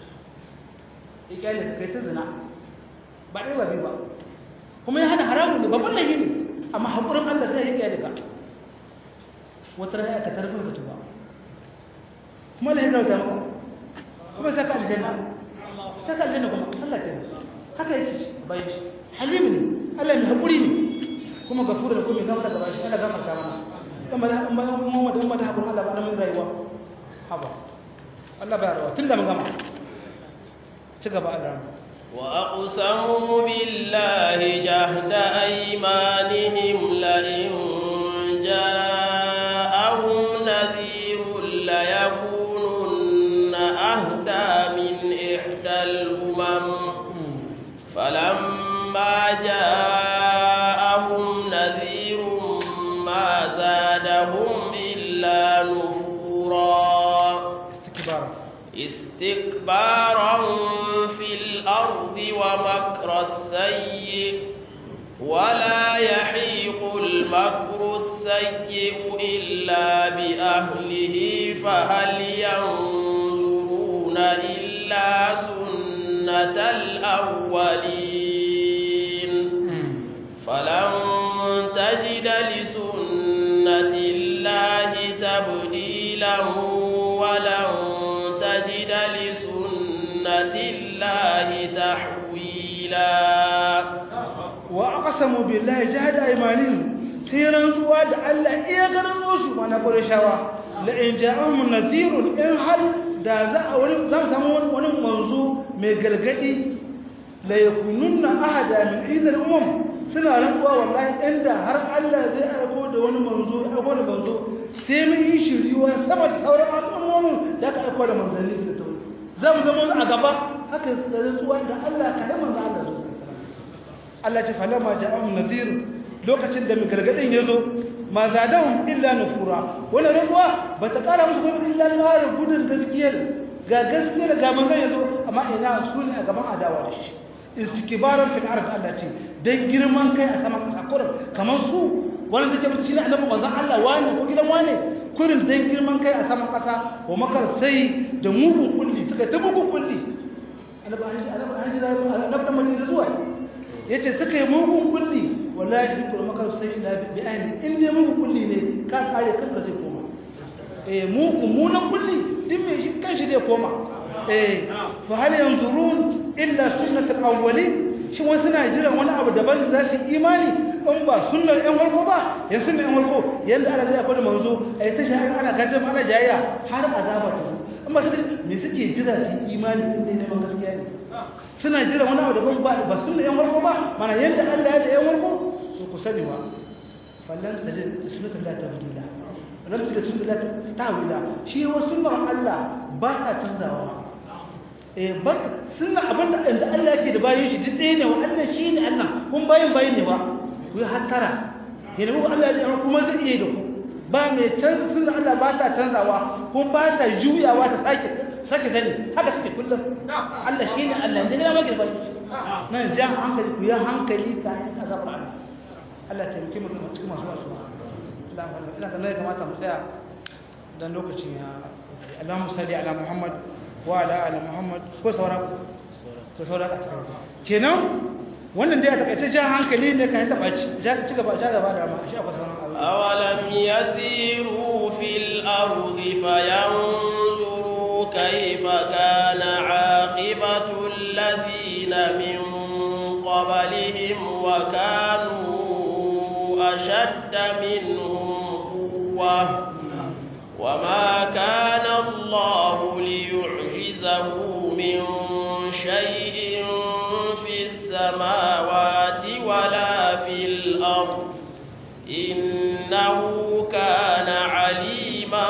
ya kyale kai ta zina ba dai ba bi ba kuma ya hana haramun ne babban laifi ne amma hakurin Allah sai ya kyale ka wata rana ka tarfin ka tuba kuma la hijrata maka kuma saka aljanna saka aljanna kuma Allah ke haka yake bai halim ne Allah mai haƙuri ne kuma gafura da kuma gafara da bashi Allah gafarta mana kuma da amma Muhammad amma da haƙuri Allah ba da mun rayuwa haba Allah ba rawa tunda mun gama ci gaba Allah وأقسموا بالله جهد أيمانهم لئن جاءهم نذير ليكونن أهدى من إحدى الأمم فلما جاءهم نذير ما زادهم إلا نفورا istikbara استكبارا في الأرض ومكر السيء ولا يحيق المكر السيء إلا بأهله فهل ينظرون إلا سنة الأولين فلن تجد لسنة الله تبديلا ولن تجد لسنة الله تحويلا وأقسموا بالله جهد أيمانهم سيرا سواد ألا إيقنا نوسوا ما نقول شوا لئن جاءهم نذير إن هل da za a wani za mu samu wani manzo mai gargadi la yakununna ahada min idal umam suna rantsuwa wallahi inda har Allah zai aiko da wani manzo aiko da manzo sai mun yi shiriwa sama da sauran al'ummomin da aka aiko da manzanni da tauri za mu zama a gaba haka rantsuwa da Allah ka yi manzo Allah zo Allah ce falama ja'ahum nadhir lokacin da mai gargadin ya zo ma zadahum illa nufura wannan rantsuwa ba ta kara musu gudun illa kare gudun gaskiyar ga gaskiyar ga manzon ya zo amma ina su ne a gaban adawa da shi istikbaran fil ard Allah ce dan girman kai a saman kasa kurin kamar su wanda take musu shine annabi manzon Allah wani ko gidan wani kurin dan girman kai a saman kasa wa makar sai da mugun kulli suka ta mugun kulli annabi haji annabi haji annabi da madina zuwa yace suka yi mugun kulli wallahi kul makar sai da bi ayni in dai mugun kulli ne ka kare kanka zai koma eh mu mummunan kulli din me shi kanshi zai koma eh fa hal yanzurun illa sunnatul awwalin shi wasu suna jiran wani abu daban da za su imani in ba sunnar yan warko ba yan sunnar yan warko yanda Allah zai akwai manzo ai ta sha'an ana gaddam ana jayayya har azaba ta amma sai me suke jira su imani in dai neman gaskiya ne suna jira wani abu daban ba ba sunnar yan warko ba mana yanda Allah ya ta yan warko so ku sani ba fallan tajid sunnatul la tabdila lam tajid sunnatul la tawila shi wa sunnar Allah ba ta canzawa eh baka sunna abinda da Allah yake da bayin shi duk ɗaya ne wa Allah shi ne Allah kun bayin bayin ne ba ku yi hattara yana muku Allah ya kuma zai iya da ku ba mai canza sunna Allah ba ta canzawa kun ba ta juyawa ta sake sake zani haka take kullum Allah shi ne Allah ne da maka bayin nan ja hankali ku yi hankali ka yi azabar Allah Allah ya taimake mu cikin masu wasu Allah ina ga ne kamata mu tsaya dan lokacin ya Allahumma salli ala Muhammad wa ala ali muhammad ko saura ko saura a cikin kenan wannan dai a takaice jan hankali ne kan taba ci ja ci gaba ja gaba da ma shi akwai sauran abu awalam yasiru fil ardi fayanzuru kayfa kana aqibatu alladhina min qablihim wa kanu ashadda minhum quwwah وما كان الله ليعجزه من شيء في السماوات ولا في الأرض إنه كان عليما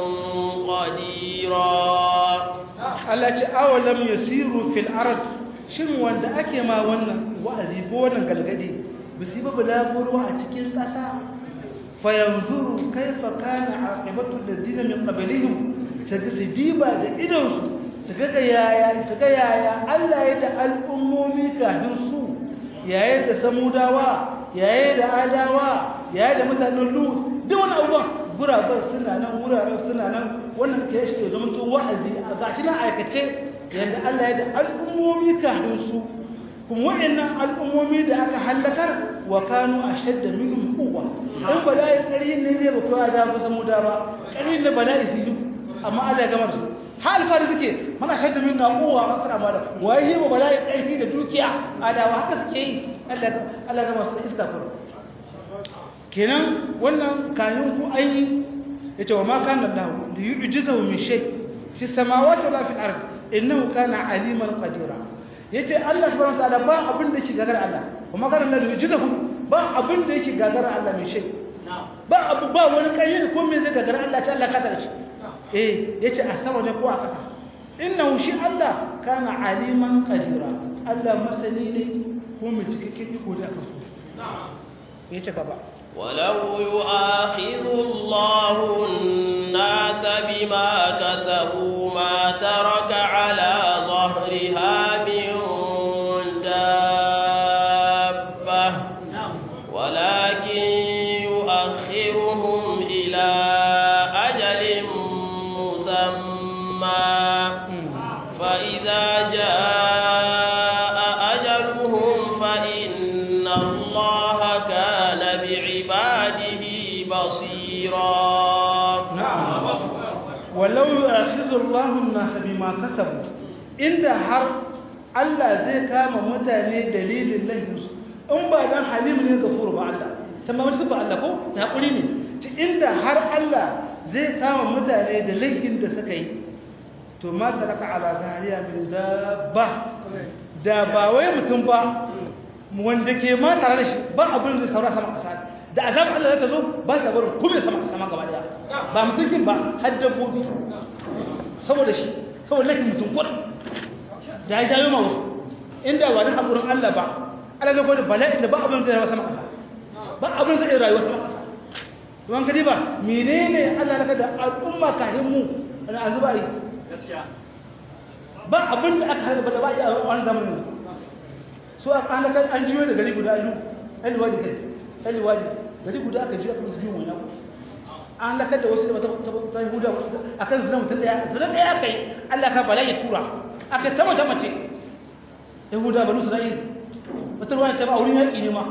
قديرا التي أولم يسيروا في الأرض shin wanda ake ma wannan wa'azi ko wannan galgadi bisi ba bulaguro a cikin ƙasa fayanzuru kaifa kana aqibatu alladhina min qablihim sajdiba da idonsu su ga yaya su ga yaya Allah ya da al'ummomi kafin su yaya da samudawa yaya da adawa yaya da mutanen lut duk wani abubuwan gurabar suna nan wuraren suna nan wannan ke shi zama to wa'azi a gashi na aikace yadda Allah ya da al'ummomi kafin su kuma waɗannan al'ummomi da aka hallakar wa kanu ashadda minhum quwwa in bala'i ƙarhin ne ne ba kowa da kusa mu da ba ƙarhin da bala'i su yi amma Allah ya gama su hal fari suke mana shadda min quwwa masara ma da wai ba bala'i ƙarhi da dukiya adawa haka suke yi Allah Allah ya gama su iska furu kenan wannan kayan ku an yi yace wa ma kana Allah li yu'jizahu min shay fi samawati wala fi ard innahu kana aliman qadira yace Allah subhanahu wa ta'ala ba abin da yake gagar Allah kuma kana Allah yu'jizahu ba abin da yake gagar Allah mai shay ba abu ba wani kai ko me zai gagar Allah ta Allah ka tare shi eh yace a sama ne ko a kasa innahu shi Allah kana aliman qadira Allah masani ne ko mai cikakken iko da kansu yace gaba ولو يؤاخذ الله الناس بما كسبوا ما مسمى فإذا جاء أجلهم فإن الله كان بعباده بصيرا نعم ولو يؤاخذ الله الناس بما كسبوا inda har Allah zai kama mutane dalilin laifinsu in ba dan halim ne gafuru ba Allah tamma wasu ba Allah ko ta hakuri ne ci inda har Allah zai kama mutane da laifin da suka yi to ma taraka ala zahariya min dabba da ba wai mutum ba wanda ke ma tare da shi ba abin da saura sama kasa da azab Allah zai zo ba ta barin kuma sama sama gaba daya ba mutum ba har dabbobi saboda shi saboda laifin mutum kuɗin da ya jayo ma wasu inda ba da haƙurin Allah ba Allah zai gwada bala'in da ba abin zai rayuwa sama ƙasa ba abin zai rayuwa sama ƙasa don kadi ba menene Allah naka da al'umma kahin mu da an zuba yi ba abin da aka harba da ba yi a wani zamanin so a ƙanakan an jiyo da gari guda alu ɗaliwadi kai ɗaliwadi gari guda aka jiyo aka jiyo wani abu an lakar da wasu da ta huda a kan zina mutum ɗaya zina ɗaya kai Allah ka bala ya tura aka taba ta mace yahuda banu isra'il wata ruwa ce ba a wurin yaƙi ne ma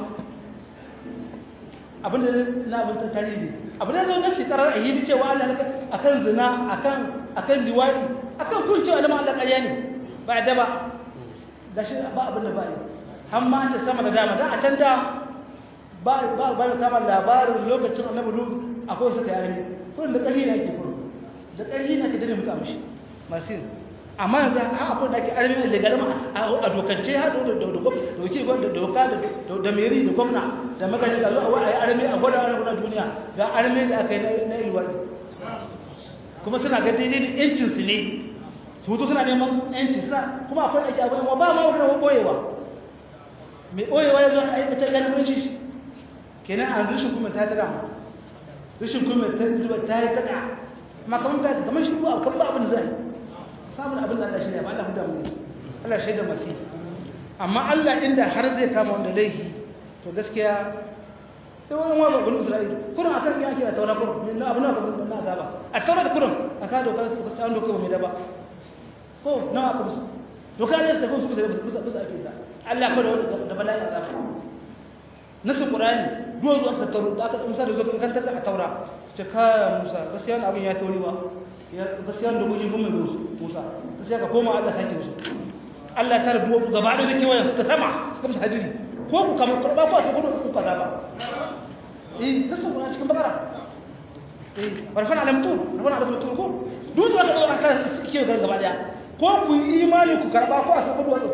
abinda na abin ta tarihi abin da zai na shekarar a yi cewa Allah a kan zina a kan liwari a kan kun cewa lama Allah ƙarya ne ba a daba ga shi ba abin da ba ne an ma ce sama da dama da a can da ba ba ba kama labarin lokacin annabi lut akwai suka yare kullum da ƙarfi ne ake kullum da ƙarfi ne ake dane mutu amshi masu yin amma yanzu a akwai da ake armi da legalma a dokance ha da doki da doka da meri da gwamna da magashi ga zuwa a yi armi a gwada wani guda duniya ga armi da aka yi na ilwadi kuma suna ga daidai da yancinsu ne su mutu suna neman yanci suna kuma akwai aiki abu ba ma wani wani boyewa mai boyewa ya zo a aikata galibinci shi kenan a rushin kuma ta dara rushin kuma ta yi tada amma kamar ta kamar shi ba kan ba abin zai samun abin da Allah shi ne ba Allah huda mu Allah shaida masu amma Allah inda har zai kama wanda laifi to gaskiya sai wani wani babban Isra'ila kurin akan ya ke a taura kurin na abu na babban na azaba a taura da kurin a ka doka ka ta doka ba mai daba ko nawa aka musu doka ne sai kun su da bisa bisa ake da Allah ko da bala'i azaba nasu qur'ani duwa zuwa aka tauro da aka musa da zuwa kan ta taura ce ka musa gaskiya abin ya tauri ba gaskiya da gujin kuma da Musa gaskiya ka koma Allah sake musu Allah ta rubuwa gaba da kewayen suka sama suka musu hajiri ko ku kama turba ko su gudu su kaza ba eh nasu kuna cikin bakara eh farfan alamtu farfan alamtu ko duk wanda ka aka kike gar gaba daya ko ku yi imani ku karba ko a saka duwatsu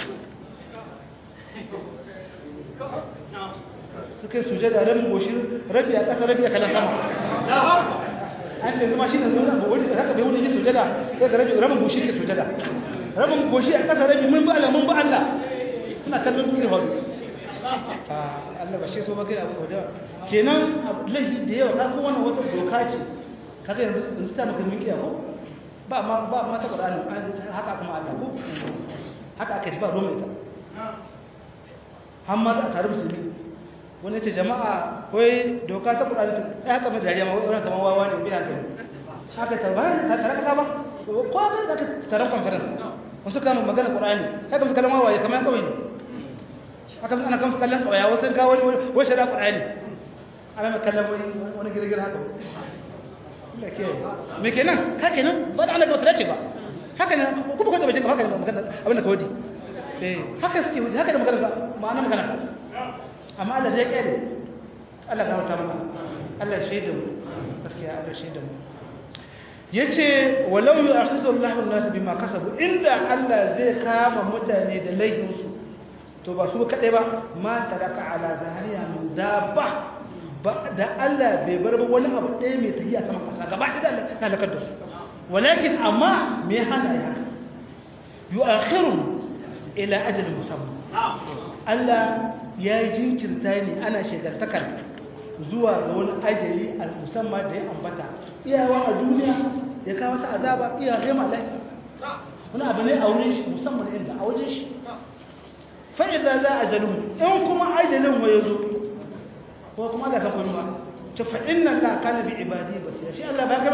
suka yi sujada rabin goshi rabi a ƙasa rabi a kalan sama an ce zama shi ne zuwa ba wani haka bai wani yi sujada sai ga rabi rabin goshi ke sujada rabin goshi a ƙasa rabi mun ba Allah mun ba Allah suna kallon duniya wasu Allah ba shi so ba kai abu da kenan lahi da yawa ka kuma wannan wata doka ce kaga yanzu yanzu ta maka minkiya ko ba ma ba ma ta Qur'ani haka kuma Allah ko haka aka ji ba ruwan ita har ma za a tare musulmi wani ce jama'a wai doka ta Qur'ani ta haka mai dariya ma wai wannan kamar wawa ne bi haka haka ta ba ta tare ka ba ko ga da taron conference wasu kama magana Qur'ani haka musu kallon wawaye kamar kawai ne haka ana kan kallon kawai wasu ga wani wai shari'a Qur'ani ana mai kallon wani wani girgir haka Allah ke me kenan ka kenan ba da Allah ga wata ce ba haka ne ku ba ka da bajin haka ne magana abin da ka wadi eh haka suke wadi haka da magana ma'ana magana amma Allah zai kare Allah ga wata mana Allah shaida mu gaskiya Allah shaida mu yace walau yu'akhizu Allahu an-nas bima kasabu inda Allah zai kama mutane da laifinsu to ba su kaɗai ba ma taraka ala zahariya min dabba ba da Allah bai bar ba wani abu ɗaya mai tafiya sama ƙasa gaba ɗaya da na lakar da su walakin amma me hana ya haka yu'akhiru ila ajalin musamman Allah ya yi jinkirta ne ana shekartakar zuwa ga wani ajali al-musamman da ya ambata iyawa a duniya ya kawo ta azaba iyawa ma lafiya wani abu ne a wurin shi musamman inda a wajen shi fa'ida za a jalin in kuma ajalin wa ya zo ko kuma da kafin ba ta fa'in nan ka kana bi ibadi ba sai shi Allah ba gaba da rahoto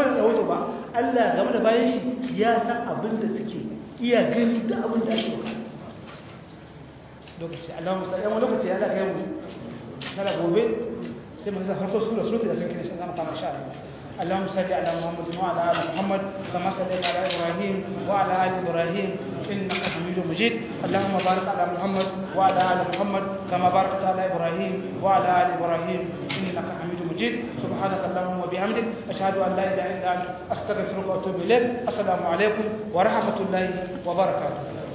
ba Allah game da bayan shi ya san abin da suke iya gani da abin da ake bukata lokaci Allah musa yan lokaci ya da kai mu kana gobe sai mu zama harko sura sura da sun kira shi zama kama sha اللهم صل على محمد وعلى ال محمد كما صليت على ابراهيم وعلى ال ابراهيم انك حميد مجيد اللهم بارك على محمد وعلى ال محمد كما باركت على ابراهيم وعلى ال ابراهيم انك حميد مجيد سبحانك اللهم وبحمدك اشهد ان لا اله الا انت استغفرك واتوب اليك السلام عليكم ورحمه الله وبركاته